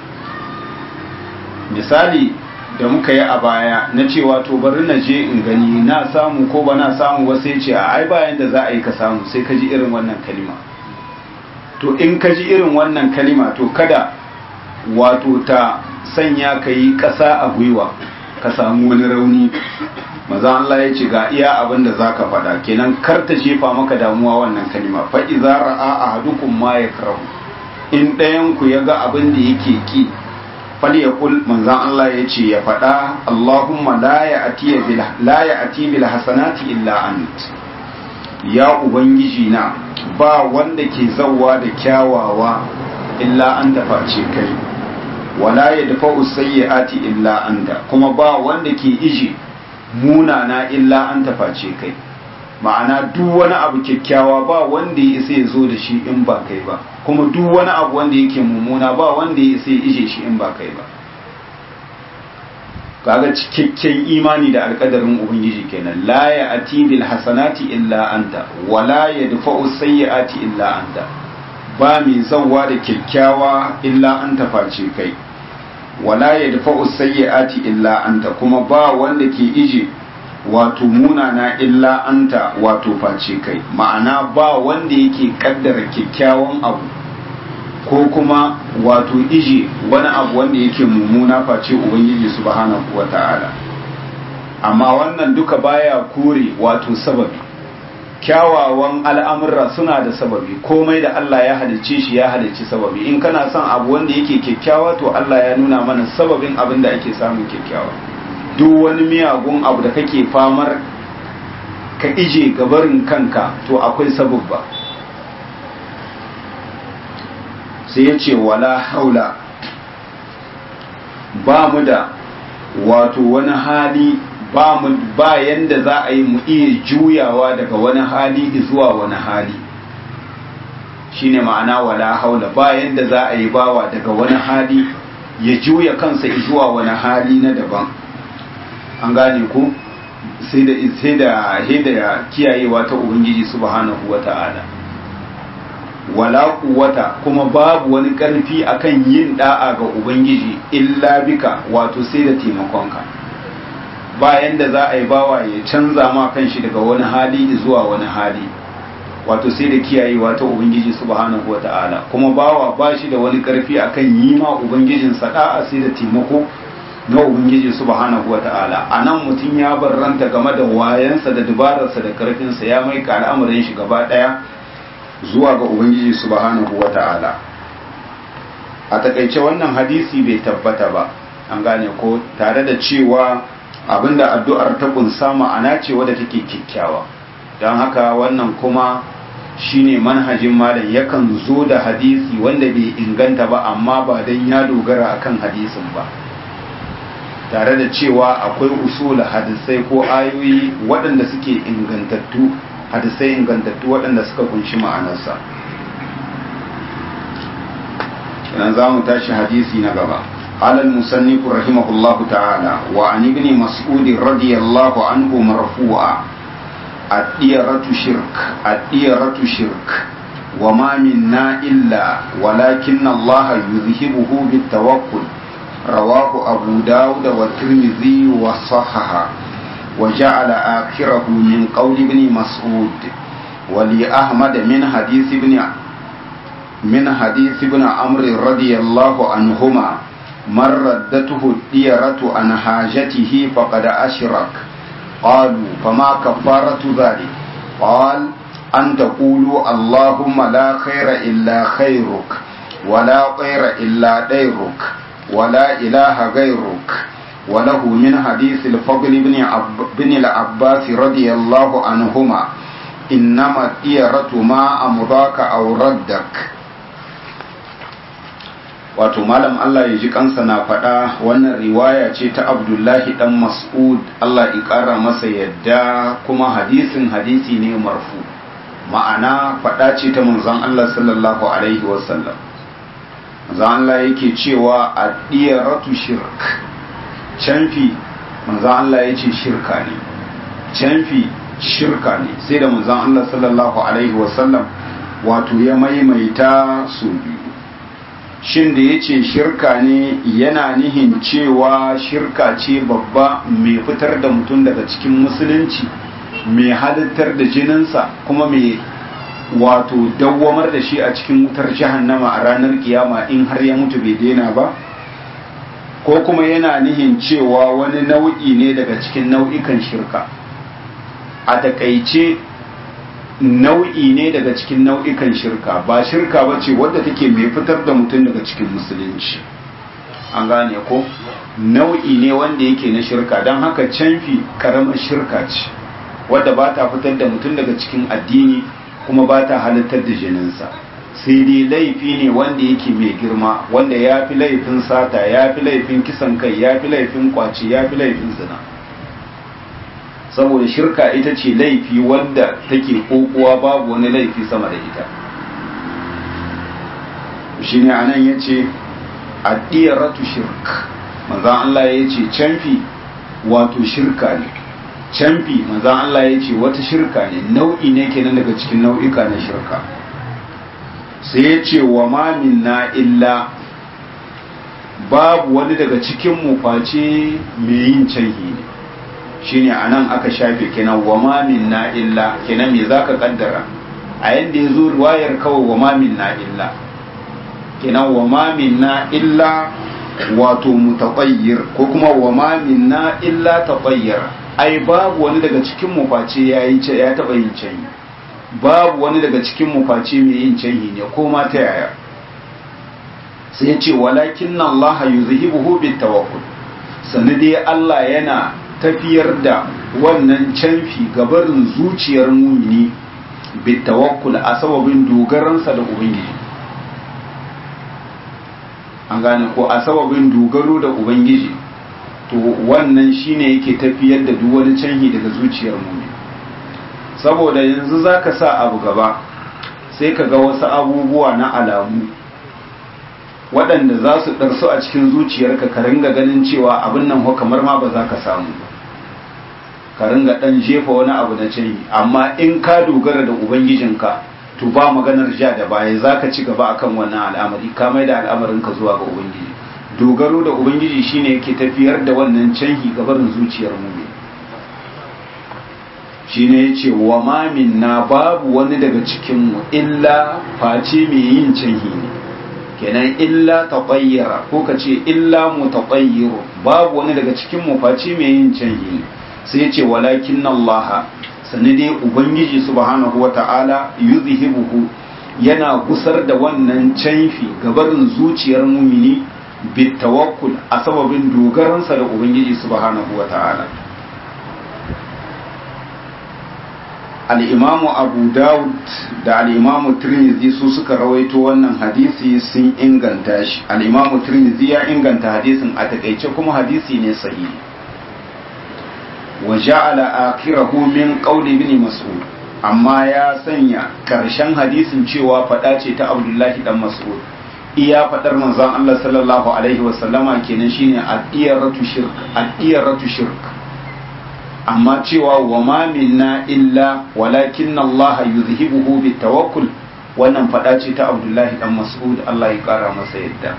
S1: misali da muka yi a baya na cewa to bari na je in gani na samu ko ba na samu ba sai ce a ai bayan da za a yi ka samu sai ka ji irin wannan kalima to in ka ji irin wannan kalima to kada wato ta sanya ka yi ƙasa a gwiwa ka samu wani rauni maza Allah ya ce ga iya abin da zaka faɗa kenan kar ta jefa maka damuwa wannan kalima fa idza ra'a ahadukum ma yakrahu in ɗayan ku ya ga abin da yake ki fal yaqul manzan Allah ya ce ya faɗa Allahumma la ya'ti bil la ya'ti bil hasanati illa ant ya ubangiji na ba wanda ke zawwa da kyawawa illa an face kai wala yadfa'u sayyi'ati illa anta kuma ba wanda ke ije munana illa an taface kai ma'ana duk wani abu kyakkyawa ba wanda ya isa ya zo da shi in ba kai ba kuma duk wani abu wanda yake mummuna ba wanda ya isa ya ije shi in ba kai ba kaga cikakken imani da alkadarin ubangiji kenan la ya ati bil hasanati illa anta wa la yadfa'u sayyi'ati illa anta ba mai zawwa da kyakkyawa illa an taface kai wala ya dafa sayyi'ati illa anta kuma ba wanda ke ije wato munana illa anta wato face kai ma'ana ba wanda yake kaddara kyakkyawan abu ko kuma wato ije wani abu wanda yake mummuna face ubangiji subhanahu wata'ala amma wannan duka baya kore wato sababi kyawawan al'amurra suna da sababi komai da Allah ya halicce shi ya halicci sababi in kana son abu wanda yake kyakkyawa to Allah ya nuna mana sababin abin da ake samun kyakkyawa duk wani miyagun abu da kake famar ka ije gabarin kanka to akwai sababba sai ya ce wala haula ba mu da wato wani hali ba mu ba yanda za a yi mu iya juyawa daga wani hali zuwa wani hali shine ma'ana wala haula ba yanda za a yi bawa daga wani hali ya juya kansa zuwa wani hali na daban an gane ku sai da sai da da kiyayewa ta ubangiji subhanahu wata'ala wala quwwata kuma babu wani karfi akan yin da'a ga ubangiji illa bika wato sai da taimakonka bayan da za a yi bawa ya canza ma kanshi daga wani hali zuwa wani hali wato sai da kiyayewa ta ubangiji subhanahu wata'ala kuma bawa ba shi da wani karfi akan yi ma ubangijin da'a sai da taimako na ubangiji subhanahu wata'ala a nan mutum ya barranta game da wayansa da dubararsa da karfinsa ya mai ka al'amarin shi gaba daya zuwa ga ubangiji subhanahu wata'ala a takaice wannan hadisi bai tabbata ba an gane ko tare da cewa abinda addu'ar ta kunsa ma'ana ce wadda take kyakkyawa don haka wannan kuma shine manhajin malam yakan zo da hadisi wanda bai inganta ba amma ba don ya dogara akan hadisin ba tare da cewa akwai usul hadisai ko ayoyi waɗanda suke ingantattu hadisai ingantattu waɗanda suka kunshi ma'anarsa kenan za mu tashi hadisi na gaba قال المصنف رحمه الله تعالى وعن ابن مسعود رضي الله عنه مرفوعا الديرة شرك الديرة شرك وما منا إلا ولكن الله يذهبه بالتوكل رواه أبو داود والترمذي وصححه وجعل آخره من قول ابن مسعود ولأحمد من حديث ابن من حديث ابن عمرو رضي الله عنهما من ردته الديرة عن حاجته فقد أشرك قالوا فما كفارة ذلك قال أن تقولوا اللهم لا خير إلا خيرك ولا طير إلا ديرك ولا إله غيرك وله من حديث الفضل بن, عب بن العباس رضي الله عنهما إنما الديرة ما أمضاك أو ردك wato malam Allah ya ji kansa na faɗa wannan riwaya ce ta Abdullahi dan Mas'ud Allah ya ƙara masa yadda kuma hadisin hadisi ne marfu ma'ana faɗa ce ta manzon Allah sallallahu alaihi wasallam manzon Allah yake cewa addiyaratu shirk canfi manzon Allah ya ce shirka ne canfi shirka ne sai da manzon Allah sallallahu alaihi wasallam wato ya maimaita su biyu shin da ya ce shirka ne yana nihin cewa shirka ce babba mai fitar da mutum daga cikin musulunci mai halittar da jininsa kuma mai wato dawwamar da shi a cikin wutar jahannama a ranar kiyama in har ya mutu bai daina ba ko kuma yana nihin cewa wani nau'i ne daga cikin nau'ikan shirka a takaice nau'i ne daga cikin nau'ikan shirka ba shirka ba ce wadda take mai fitar da mutum daga cikin musulunci an gane ko nau'i ne wanda yake na shirka don haka canfi karamar shirka ce wadda ba ta fitar da mutum daga cikin addini kuma ba ta halittar da jininsa sai dai laifi ne wanda yake mai girma wanda ya fi laifin sata ya fi laifin kisan kai ya fi laifin kwace ya fi laifin zina saboda shirka ita ce laifi wadda take kokowa babu wani laifi sama da ita shi ne a nan ya ce addiyaratu shirk manzan Allah ya ce canfi wato shirka ne canfi manzan Allah ya ce wata shirka ne nau'i ne kenan daga cikin nau'ika na shirka sai ya ce wa ma minna illa babu wani daga cikin mu face mai yin canhi ne shine anan aka shafe kenan wa ma minna illa kenan me zaka kaddara a yanda yazo riwayar kawai wa ma minna illa kenan wa ma minna illa wato mutatayyir ko kuma wa ma minna illa tatayyir ai babu wani daga cikin mu face yayi ce ya taba yin canyi babu wani daga cikin mu face mai yin canyi ne ko ma ta yaya sai ya ce walakin Allah yuzhibuhu bit tawakkul sanadi Allah yana tafiyar da wannan canfi gabarin zuciyar mumini bitawakkul a sababin dogaransa da ubangiji an gane ko a sababin dogaro da ubangiji to wannan shine yake tafiyar da duk wani canhi daga zuciyar mumini saboda yanzu zaka sa abu gaba sai ka ga wasu abubuwa na alamu waɗanda za su ɗarsu a cikin zuciyarka ka ringa ganin cewa abin nan ho kamar ma ba za ka samu ba ka ringa ɗan jefa wani abu na canyi amma in ka dogara da ubangijinka to ba maganar ja da baya za ka ci gaba akan wannan al'amari ka mai da al'amarinka zuwa ga ubangiji dogaro da ubangiji shine yake tafiyar da wannan canhi gabarin zuciyar mu shine yace wa ma minna babu wani daga cikin mu illa face mai yin canhi ne kenan illa tatayyara ko kace illa mutatayyiru babu wani daga cikin mu face mai yin canhi ne sai yace walakin Allah sani dai ubangiji subhanahu wata'ala yuzhibuhu yana gusar da wannan canfi gabarin zuciyar mumini bitawakkul a sababin dogaransa da ubangiji subhanahu wata'ala al'imamu abu dawud da al'imamu tirmidhi su suka rawaito wannan hadisi sun inganta shi al'imamu tirmidhi ya inganta hadisin a takaice kuma hadisi ne sahihi wa ja'ala akhirahu min qawli ibn mas'ud amma ya sanya karshen hadisin cewa fada ce ta abdullahi dan mas'ud iya fadar manzon Allah sallallahu alaihi wa sallama kenan shine ad-diyaratu shirk ad-diyaratu shirk amma cewa wa ma minna illa walakin Allah yuzhibuhu bitawakkul wannan fada ce ta abdullahi dan mas'ud Allah ya kara masa yadda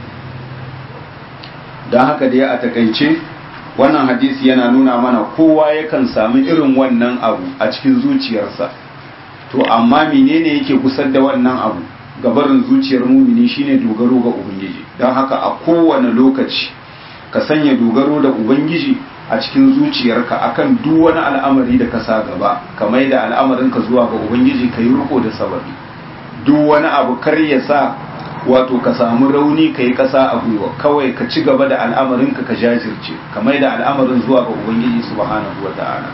S1: dan haka dai a takaice wannan hadisi yana nuna mana kowa yakan sami irin wannan abu a cikin zuciyarsa to amma menene yake kusar da wannan abu gabarin zuciyar mumini shine dogaro ga ubangiji don haka a kowane lokaci ka sanya dogaro da ubangiji a cikin zuciyarka akan duk wani al'amari da ka sa gaba ka mai da al'amarinka zuwa ga ubangiji ka yi riko da sababi duk wani abu kar ya sa wato ka samu rauni ka yi ƙasa a gwiwa kawai ka ci gaba da al'amarinka ka jajirce ka mai da al'amarin zuwa ga ubangiji subhanahu wa ta'ala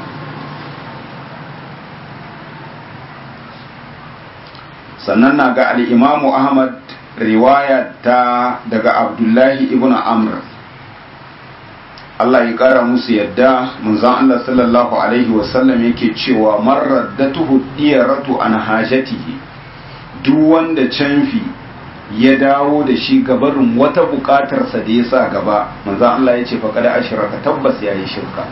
S1: sannan na ga al'imamu ahmad riwaya ta daga abdullahi ibn amr Allah ya ƙara musu yadda munzan Allah sallallahu alaihi wasallam yake cewa marar da tuhu diyaratu an hajatihi duk wanda canfi ya dawo da shi gabarin wata bukatarsa da ya sa gaba manzan Allah ya ce faƙada ashiraka tabbas ya yi shirka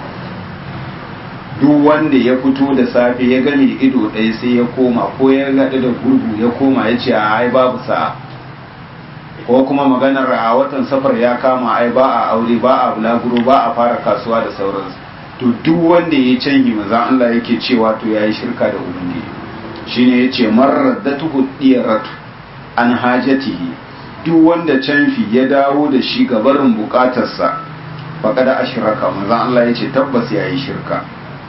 S1: duk wanda ya fito da safe ya gani ido ɗaya sai ya koma ko ya gaɗu da gurgu ya koma ya ce a ai babu sa'a ko kuma maganar a watan safar ya kama ai ba a aure ba a bulaguro ba a fara kasuwa da sauransu to duk wanda ya canyi manzan Allah yake cewa to ya yi shirka da ubangiji shine ya ce marar da tuhu diyaratu an hajatihi duk wanda canfi ya dawo da shi ga barin bukatarsa faƙada ashiraka manzan Allah ya ce tabbas ya yi shirka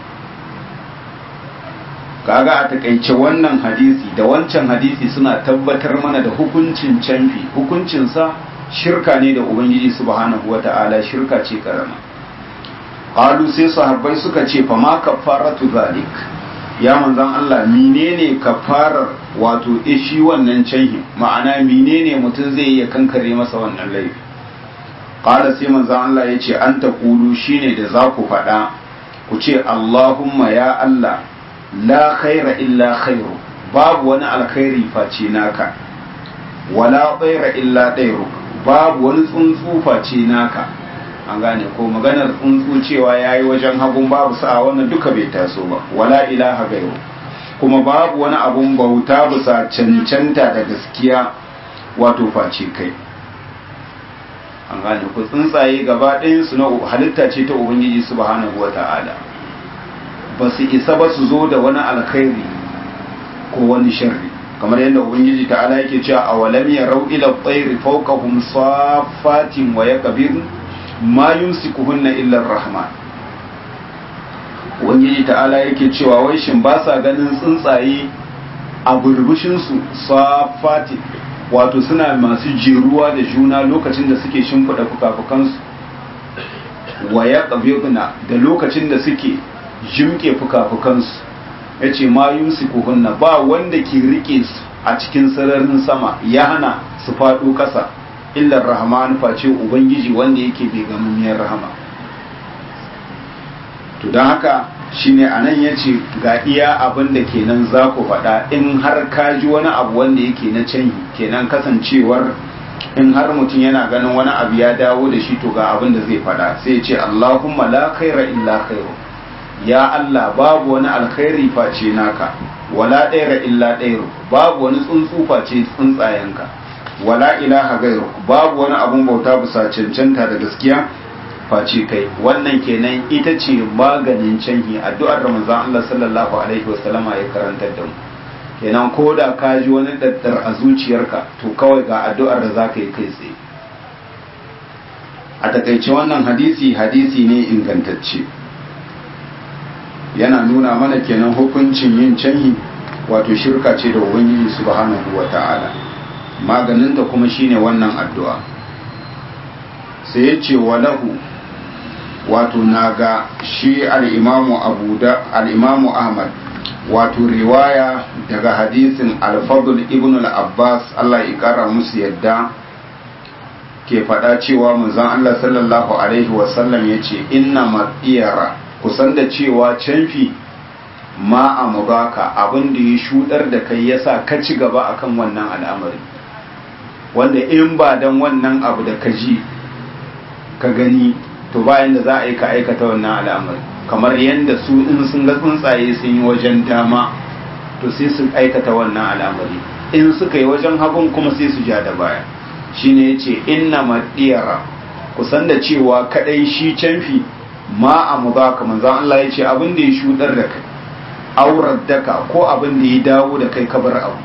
S1: kaga a takaice wannan hadisi da wancan hadisi suna tabbatar mana da hukuncin canfi hukuncinsa shirka ne da ubangiji subhanahu wata'ala shirka ce karama qalu sai sahabbai suka ce fa ma kafaratu zalik ya manzan Allah menene kafarar wato ishi wannan canhi ma'ana menene mutum zai iya kankare masa wannan laifi qala sai manzan Allah ya ce an taqulu shine da za ku faɗa ku ce Allahumma ya Allah la khaira illa khairu babu wani alkhairi face naka wala tsaira illa ɗairu babu wani tsuntsu face naka an gane ko maganar tsuntsu cewa ya yi wajen hagun babu sa'a wannan duka bai taso ba wala ilaha gairu kuma babu wani abun bauta bisa cancanta da gaskiya wato face kai an gane ko tsuntsaye gaba ɗayansu na halitta ce ta ubangiji subhanahu wa ta'ala ba su isa ba su zo da wani alkhairi ko wani sharri kamar yadda ubangiji ta'ala yake cewa awalam yarau ila tsairi fawqahum safatin wa yaqbirun ma yumsikuhunna illa rahman ubangiji ta'ala yake cewa wai shin ba sa ganin tsuntsaye a burbushin su safatin wato suna masu jeruwa da juna lokacin da suke shimfiɗa fukafukansu wa yaqbiruna da lokacin da suke jimke fuka-fukansu ya ce ma hunna ba wanda ke rike su a cikin sararin sama ya hana su faɗo ƙasa illar rahman face ubangiji wanda yake bai gamammiyar rahama to don haka shine a nan ya ce ga iya abin da kenan za ku faɗa in har ka ji wani abu wanda yake na canyi kenan kasancewar in har mutum yana ganin wani abu ya dawo da shi to ga abin da zai faɗa sai ya ce allahumma la khaira illa khairu ya Allah babu wani alkhairi face naka wala ɗaira illa ɗairu babu wani tsuntsu face tsuntsayenka wala ilaha gairu babu wani abun bauta bisa cancanta da gaskiya face kai wannan kenan ita ce maganin canhi addu'ar ramazan Allah sallallahu alaihi wasallama ya karantar da mu kenan ko da ka ji wani daddar a zuciyarka to kawai ga addu'ar da za ka yi kai tsaye a takaice wannan hadisi hadisi ne ingantacce yana nuna mana kenan hukuncin yin canhi wato shirka ce da ubangiji subhanahu wa ta'ala maganinta kuma shine wannan addu'a sai ya ce walahu wato naga shi al'imamu abu da al'imamu ahmad wato riwaya daga hadisin alfadul ibn al-abbas Allah ya kara musu yadda ke faɗa cewa manzon Allah sallallahu alaihi wasallam ya ce inna matsiyara kusan da cewa canfi ma a mubaka abin da ya shudar da kai yasa ka ci gaba akan wannan al'amari wanda in ba dan wannan abu da ka ji ka gani to bayan da za a yi ka aikata wannan al'amari kamar yadda su in sun ga tsuntsaye sun yi wajen dama to sai su aikata wannan al'amari in suka yi wajen hagun kuma sai su ja da baya shine yace inna madiyara kusan da cewa kadai shi canfi ma a mudaka manzon Allah yace abin da ya shudar da kai aurar daka ko abin da ya dawo da kai kabar abu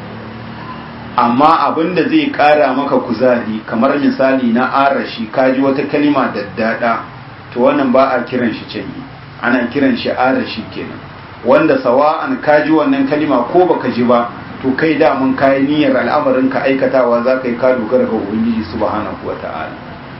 S1: amma abin da zai kara maka kuzari kamar misali na arashi kaji wata kalima daddada to wannan ba a kiran shi canyi ana kiran shi arashi kenan wanda sawa'an kaji wannan kalima ko baka ji ba to kai da mun kai niyyar al'amarin ka aikatawa za ka yi ka dogara ga ubangiji subhanahu wata'ala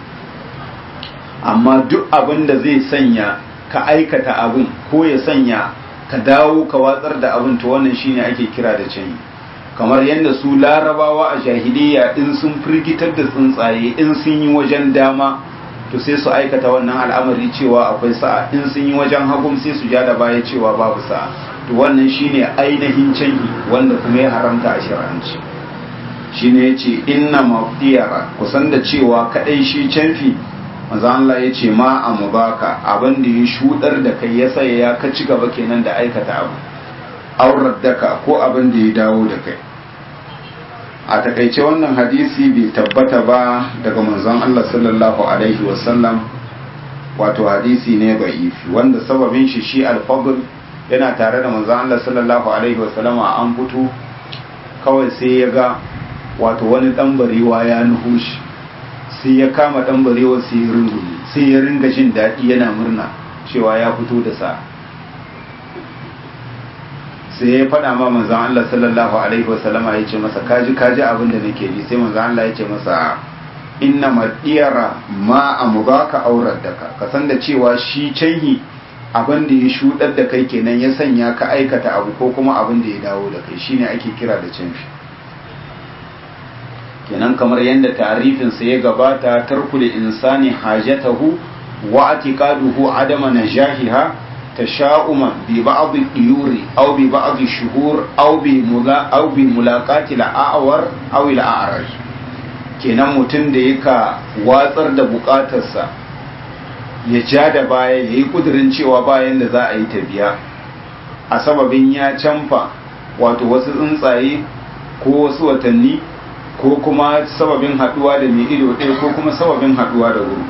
S1: amma duk abin da zai sanya ka aikata abin ko ya sanya ka dawo ka watsar da abin to wannan shine ake kira da canyi kamar yadda su larabawa a jahiliya in sun firgitar da tsuntsaye in sun yi wajen dama to sai su aikata wannan al'amari cewa akwai sa'a in sun yi wajen hagum sai su ja da baya cewa babu sa'a to wannan shine ainihin canyi wanda kuma ya haramta a shari'anci shine yace inna mafdiyara kusan da cewa kadai shi canfi manzo Allah yace ma amubaka abin da ya shudar da kai ya sai ya ka ci gaba kenan da aikata abu aurar daka ko abin da ya dawo da kai a takaice wannan hadisi bai tabbata ba daga manzon Allah sallallahu alaihi wasallam wato hadisi ne ba'ifi wanda sababin shi shi alfadl yana tare da manzon Allah sallallahu alaihi wasallam an fito kawai sai ya ga wato wani dan barewa ya nuhu shi sai ya kama dan barewa sai ya rungume sai ya ringa jin daɗi yana murna cewa ya fito da sa sai ya faɗa ma manzan Allah sallallahu alaihi wasallama ya ce masa kaji kaji abin da nake ji sai manzan Allah ya ce masa inna madiyara ma amubaka aurar da ka ka san da cewa shi canhi abin da ya shudar da kai kenan ya sanya ka aikata abu ko kuma abin da ya dawo da kai shine ake kira da canfi kenan kamar yadda tarifin sa ya gabata tarkul insani hajatahu wa atiqaduhu adama najahiha تشاؤما ببعض الطيور أو ببعض الشهور أو بملا أو بملاقات الأعور أو الأعرج kenan mutum da yaka watsar da bukatarsa ya ja da baya ya yi kudirin cewa bayan da za a yi tabiya a sababin ya canfa wato wasu tsuntsaye ko wasu watanni ko kuma sababin haduwa da mai ido ɗaya ko kuma sababin haduwa da wuri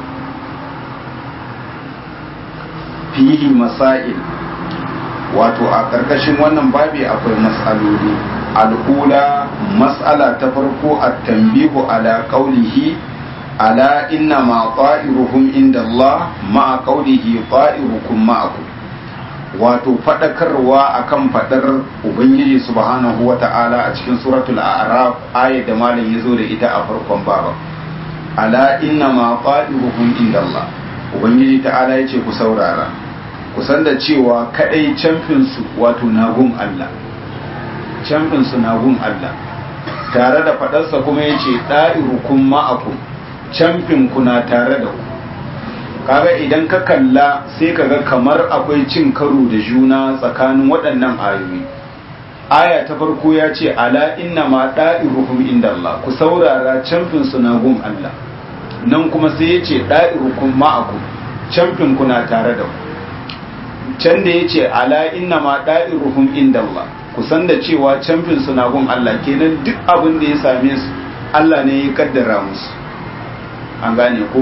S1: fihi masail wato a ƙarƙashin wannan babi akwai mas'aloli al'ula mas'ala ta farko a tambihu ala qaulihi ala inna ma ta'iruhum inda Allah ma'a qaulihi ta'irukum ma'akum wato fadakarwa akan fadar ubangiji subhanahu wata'ala a cikin suratul a'raf ayat da malam yazo da ita a farkon baba ala inna ma ta'iruhum inda Allah ubangiji ta'ala yace ku saurara kusan da cewa kadai camfinsu wato nagun Allah camfinsu nagun Allah tare da fadarsa kuma ya ce ɗa'irukum ma'akum camfinku na tare da ku kaga idan ka kalla sai kaga kamar akwai cin karo da juna tsakanin waɗannan ayoyi aya ta farko ya ce ala inna ma ɗa'irukum inda Allah ku saurara camfinsu nagun Allah nan kuma sai ya ce ɗa'irukum ma'akum camfinku na tare da ku can da ya ce ala inna ma da'iruhum inda Allah kusan da cewa camfin suna gun Allah kenan duk abin da ya same su Allah ne ya kaddara musu an gane ko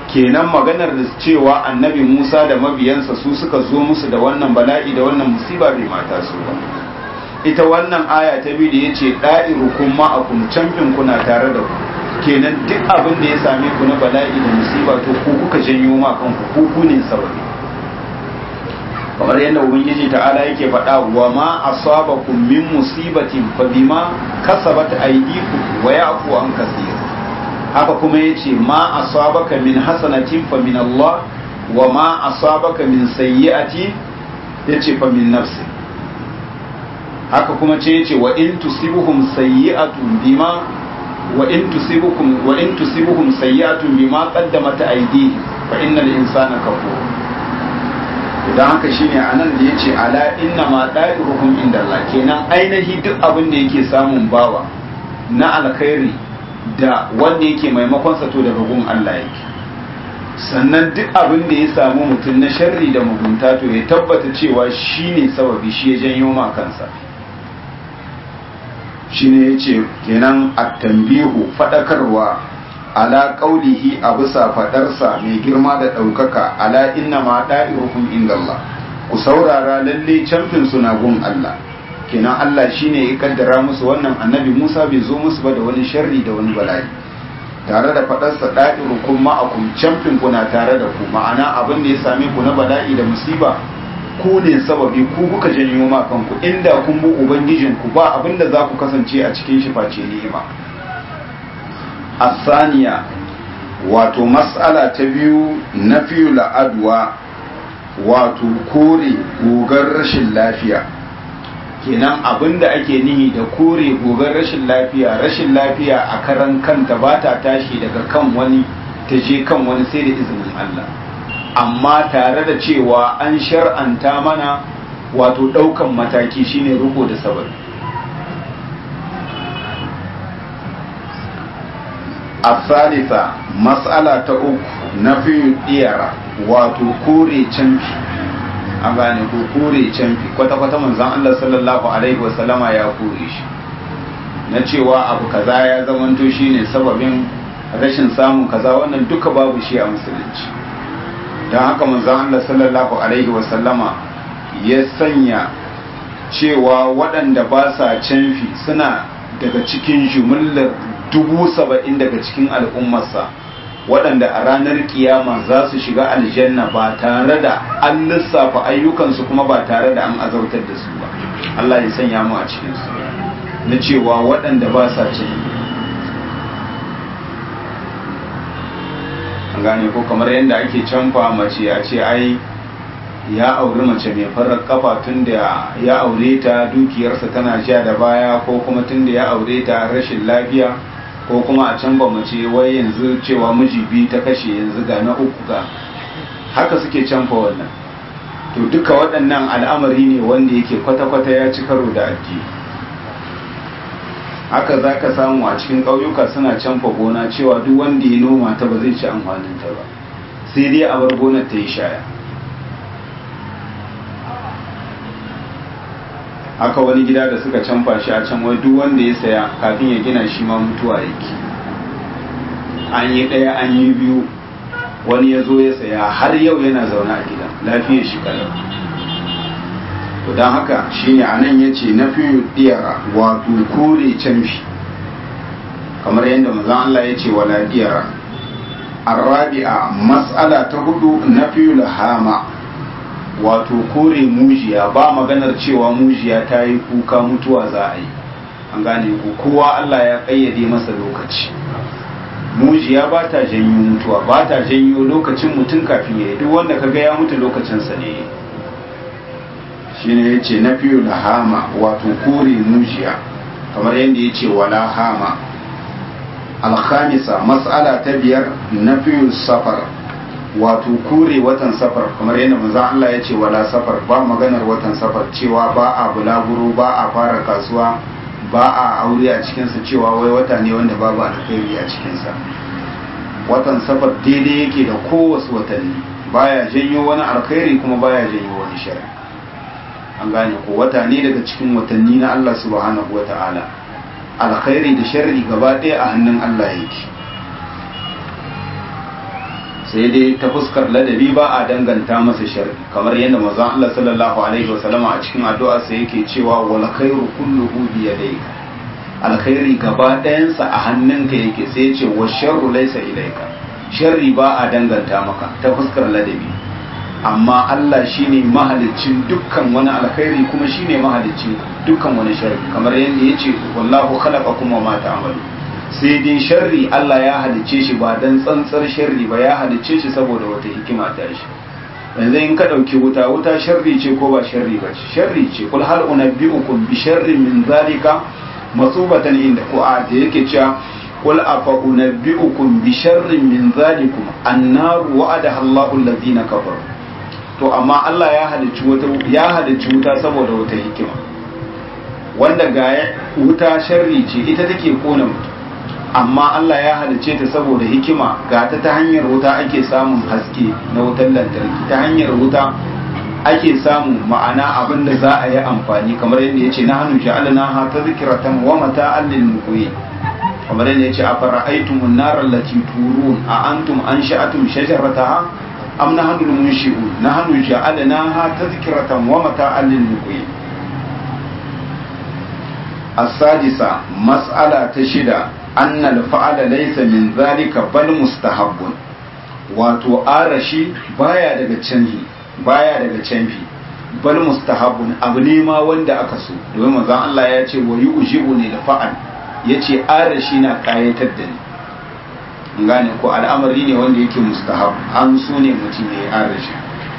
S1: kenan maganar da cewa annabi Musa da mabiyansa su suka zo musu da wannan bala'i da wannan musiba bai mata su ba ita wannan aya ta biyu da yace da'irukum ma'akum camfin kuna tare da ku kenan duk abin da ya same ku na bala'i da musiba to ku kuka janyo ma kanku ku ku ne sababi kamar yadda ubangiji ta'ala yake faɗa wa ma asabakum min musibatin fa bima kasabat aydikum wa ya'fu an kaseer haka kuma yace ma asabaka min hasanatin fa min Allah wa ma asabaka min sayyi'ati yace fa min nafsi haka kuma ce yace wa in tusibuhum sayyi'atun bima wa in tusibukum wa in tusibuhum sayyi'atun bima qaddamat aydihim fa innal insana kafur idan haka shine anan da yace ala inna ma da'iruhum inda Allah kenan ainihi duk abin da yake samun bawa na alkhairi da wanda yake maimakon sa to daga gun Allah yake sannan duk abin da ya samu mutum na sharri da mugunta to ya tabbata cewa shine sababi shi ya janyo ma kansa shine yace kenan at-tanbihu fadakarwa ala qaulihi a bisa fadarsa mai girma da ɗaukaka ala inna ma da'iruhum indallah ku saurara lalle camfin suna gun Allah kenan Allah shine ya kaddara musu wannan annabi Musa bai zo musu ba da wani sharri da wani bala'i tare da fadarsa da'irukum ma'akum camfin kuna tare da ku ma'ana abin da ya same ku na bala'i da musiba ku ne sababi ku kuka janyo ma kanku inda kun bi ubangijinku ba abin da za ku kasance a cikin shi face ni'ima asaniya wato mas'ala ta biyu na fiye la'adwa wato kore gogar rashin lafiya kenan abinda ake nihi da kore gogar rashin lafiya rashin lafiya a karan kanta ba ta tashi daga kan wani ta je kan wani sai da izinin Allah amma tare da cewa an shar'anta mana wato ɗaukan mataki shine riko da sababi الثالثة مسألة أخرى نفي الديارة wato kore canfi an gane ko kore canfi kwata-kwata manzan Allah sallallahu Alaihi wasallama ya kore shi na cewa abu kaza ya zamanto shi ne sababin rashin samun kaza wannan duka babu shi a musulunci don haka manzan Allah sallallahu Alaihi wasallama ya sanya cewa waɗanda ba sa canfi suna daga cikin jumillar dubu saba'in daga cikin al'ummarsa waɗanda a ranar kiyama za su shiga aljanna ba tare da an lissafa ayyukansu kuma ba tare da an azautar da su ba Allah ya sanya mu a cikinsu na cewa waɗanda ba sa cin an gane ko kamar yadda ake canfa mace a ce ai ya auri mace mai farar kafa tun da ya aure ta dukiyarsa tana sha da baya ko kuma tun da ya aure ta rashin lafiya ko kuma a can ba mace wai yanzu cewa miji biyu ta kashe yanzu ga na uku ga haka suke canfa wannan to duka waɗannan al'amari ne wanda yake kwata-kwata ya ci karo da addini haka za ka samu a cikin ƙauyuka suna canfa gona cewa duk wanda ya noma ta ba zai ci amfaninta ba sai dai a bar gonar ta yi shaya haka wani gida da suka canfa shi a can wai duk wanda ya saya kafin ya gina shi ma mutuwa yake an yi ɗaya an yi biyu wani ya zo ya saya har yau yana zaune a gida lafiyar shi kalau to don haka shine a nan ya ce na fiye diyara wato kore canfi kamar yadda mazan Allah ya ce wala diyara arabi'a mas'ala ta hudu na fiye hama wato kore mujiya ba maganar cewa mujiya ta yi kuka mutuwa za a yi an gane ku kowa Allah ya kayyade masa lokaci mujiya ba ta janyo mutuwa ba ta janyo lokacin mutum kafin ya yi duk wanda kaga ya mutu lokacinsa ne shine ya ce na fiye da hama wato kore mujiya kamar yadda ya ce wala hama alhamisa matsala ta biyar na fiye safar wato kure watan safar kamar yadda manzo Allah ya ce wala safar ba maganar watan safar cewa ba a bulaguro ba a fara kasuwa ba a aure a cikinsa cewa wai wata ne wanda babu alkhairi a cikinsa watan safar daidai yake da kowace watanni baya janyo wani alkhairi kuma baya janyo wani shari an gane ko wata ne daga cikin watanni na Allah subhanahu wata'ala alkhairi da sharri gaba ɗaya a hannun Allah yake sai dai ta fuskar ladabi ba a danganta masa sharri kamar yadda manzon Allah sallallahu alaihi wasallam a cikin addu'a sa yake cewa wal khairu kulluhu bi yadayka alkhairi gaba ɗayansa a hannunka yake sai ya ce wa sharru laysa ilayka sharri ba a danganta maka ta fuskar ladabi amma Allah shine mahaliccin dukkan wani alkhairi kuma shine mahaliccin dukkan wani sharri kamar yadda yace wallahu khalaqakum wa ma ta'malu sai dai sharri Allah ya halicce shi ba dan tsantsar sharri ba ya halicce shi saboda wata hikima ta shi yanzu in ka dauki wuta wuta sharri ce ko ba sharri ba sharri ce kul hal unabbiukum bi sharrin min zalika masubatan inda ko a da yake cewa قل أفأنبئكم بشر من ذلكم النار وعدها الله الذين كفروا to amma Allah ya halicci wata ya halicci wuta saboda wata hikima wanda ga wuta sharri ce ita take kona mutum amma Allah ya halicce ta saboda hikima ga ta ta hanyar wuta ake samun haske na wutar lantarki ta hanyar wuta ake samun ma'ana abin da za a yi amfani kamar yadda ya ce na hannu ja'alna ha ta zikiratan wa mata'an lil muqwi kamar yadda ya ce a fara'aitumun narar lati turun a antum an sha'atum shajarataha am na hannu munshi'u na hannu ja'alna ha tazkiratan wa mata'an lil muqim as-sadisa mas'ala ta shida anna al-fa'ala laysa min zalika bal mustahabbun wato arashi baya daga canhi baya daga canfi bal mustahabbun abu ne ma wanda aka so domin manzon Allah ya ce wa yu'jibu ne da fa'al ya ce arashi na kayatar da ni gane ko al'amari ne wanda yake mustahab an so ne mutum ya yi arashi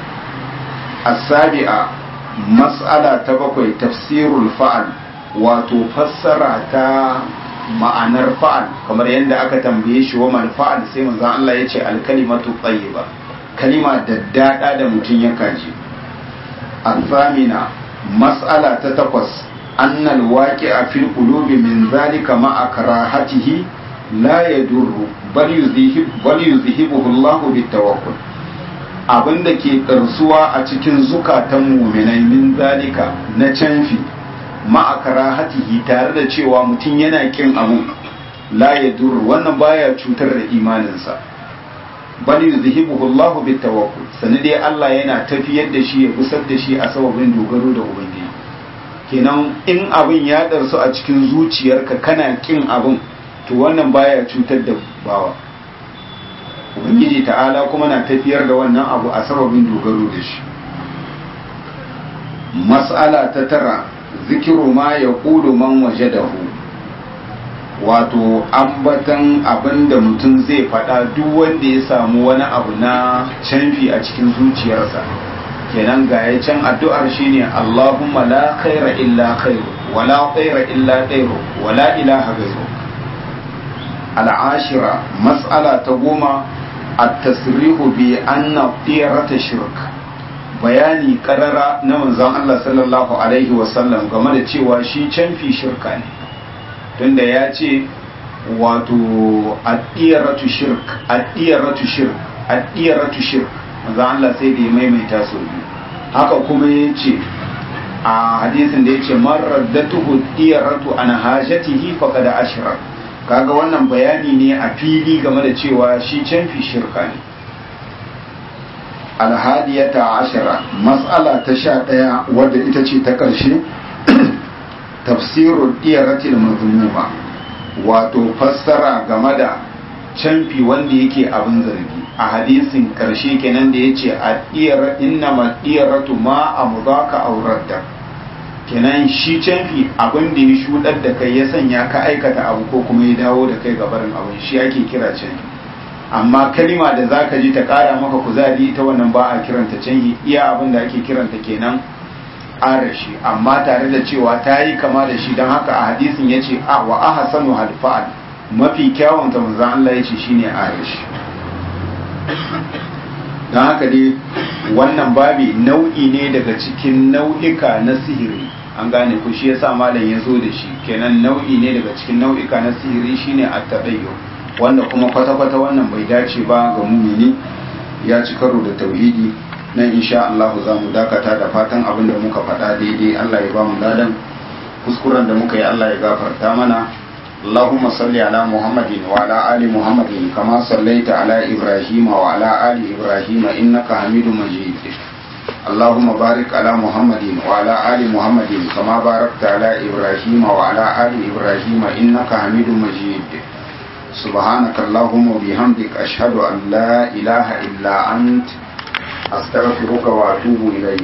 S1: asabi'a mas'ala ta bakwai tafsirul fa'al wato fassara ta ma'anar fa'al kamar yadda aka tambaye shi wa mal fa'al sai manzon Allah ya ce alkalimatu tayyiba kalima daddada da mutum ya kaji الثامنة مسألة تتقص أن الواقع في القلوب من ذلك مع كراهته لا يضر بل يذهب بل يذهبه الله بالتوكل abin da ke ɗarsuwa a cikin zukatan muminai min zalika na canfi ma'akara hatihi tare da cewa mutum yana kin abu la ya duru wannan baya cutar da imaninsa bal yuzhibuhu Allah bit tawakkul sani dai Allah yana tafiyar da shi ya gusar da shi a sababin dogaro da ubangiji kenan in abin ya darsu a cikin zuciyarka kana kin abin to wannan baya cutar da bawa ubangiji ta'ala kuma na tafiyar da wannan abu a sababin dogaro da shi mas'ala ta tara zikiru ma ya kudu man wajadahu wato ambatan abin da mutum zai faɗa duk wanda ya samu wani abu na canfi a cikin zuciyarsa kenan ga ya can addu'ar shine Allahumma la khaira illa khairu wala khaira illa khairu wala ilaha ghairu al'ashira mas'ala ta goma at-tasrihu bi anna tiyarata shirk bayani karara na manzon Allah sallallahu alaihi wasallam game da cewa shi canfi shirka ne tunda ya ce wato addiyaratu shirk addiyaratu shirk addiyaratu shirk manzo Allah sai da ya maimaita su biyu haka kuma ya ce a hadisin da ya ce man raddatuhu diyaratu an hajatihi faqad ashra kaga wannan bayani ne a fili game da cewa shi canfi shirka ne alhadiyata ashara mas'ala ta sha ɗaya wadda ita ce ta ƙarshe tafsirul diyaratil mazmuma wato fassara game da canfi wanda yake abin zargi a hadisin karshe kenan da yace a diyar inna ma diyaratu ma amdaka auradda kenan shi canfi abin da ya shudar da kai ya sanya ka aikata abu ko kuma ya dawo da kai gabarin abin shi ake kira canfi amma kalima da zaka ji ta kara maka kuzari ta wannan ba a kiranta canfi iya abin da ake kiranta kenan arashi amma tare da cewa ta yi kama da shi don haka a hadisin ya ce a wa aha sanu halfa'al mafi kyawun ta manzan Allah ya ce shi ne arashi don haka dai wannan babi nau'i ne daga cikin nau'ika na sihiri an gane ku shi yasa malam ya zo da shi kenan nau'i ne daga cikin nau'ika na sihiri shine at-tadayyu wanda kuma kwata-kwata wannan bai dace ba ga mumini ya ci karo da tauhidi nan insha Allah za mu dakata da fatan abin da muka faɗa daidai Allah ya ba mu ladan kuskuren da muka yi Allah ya gafarta mana اللهم صل على محمد وعلى آل محمد كما صليت على إبراهيم وعلى آل إبراهيم إنك حميد مجيد اللهم بارك على محمد وعلى آل محمد كما باركت على إبراهيم وعلى آل إبراهيم إنك حميد مجيد سبحانك اللهم وبحمدك أشهد أن لا إله إلا أنت أستغفرك وأتوب إليك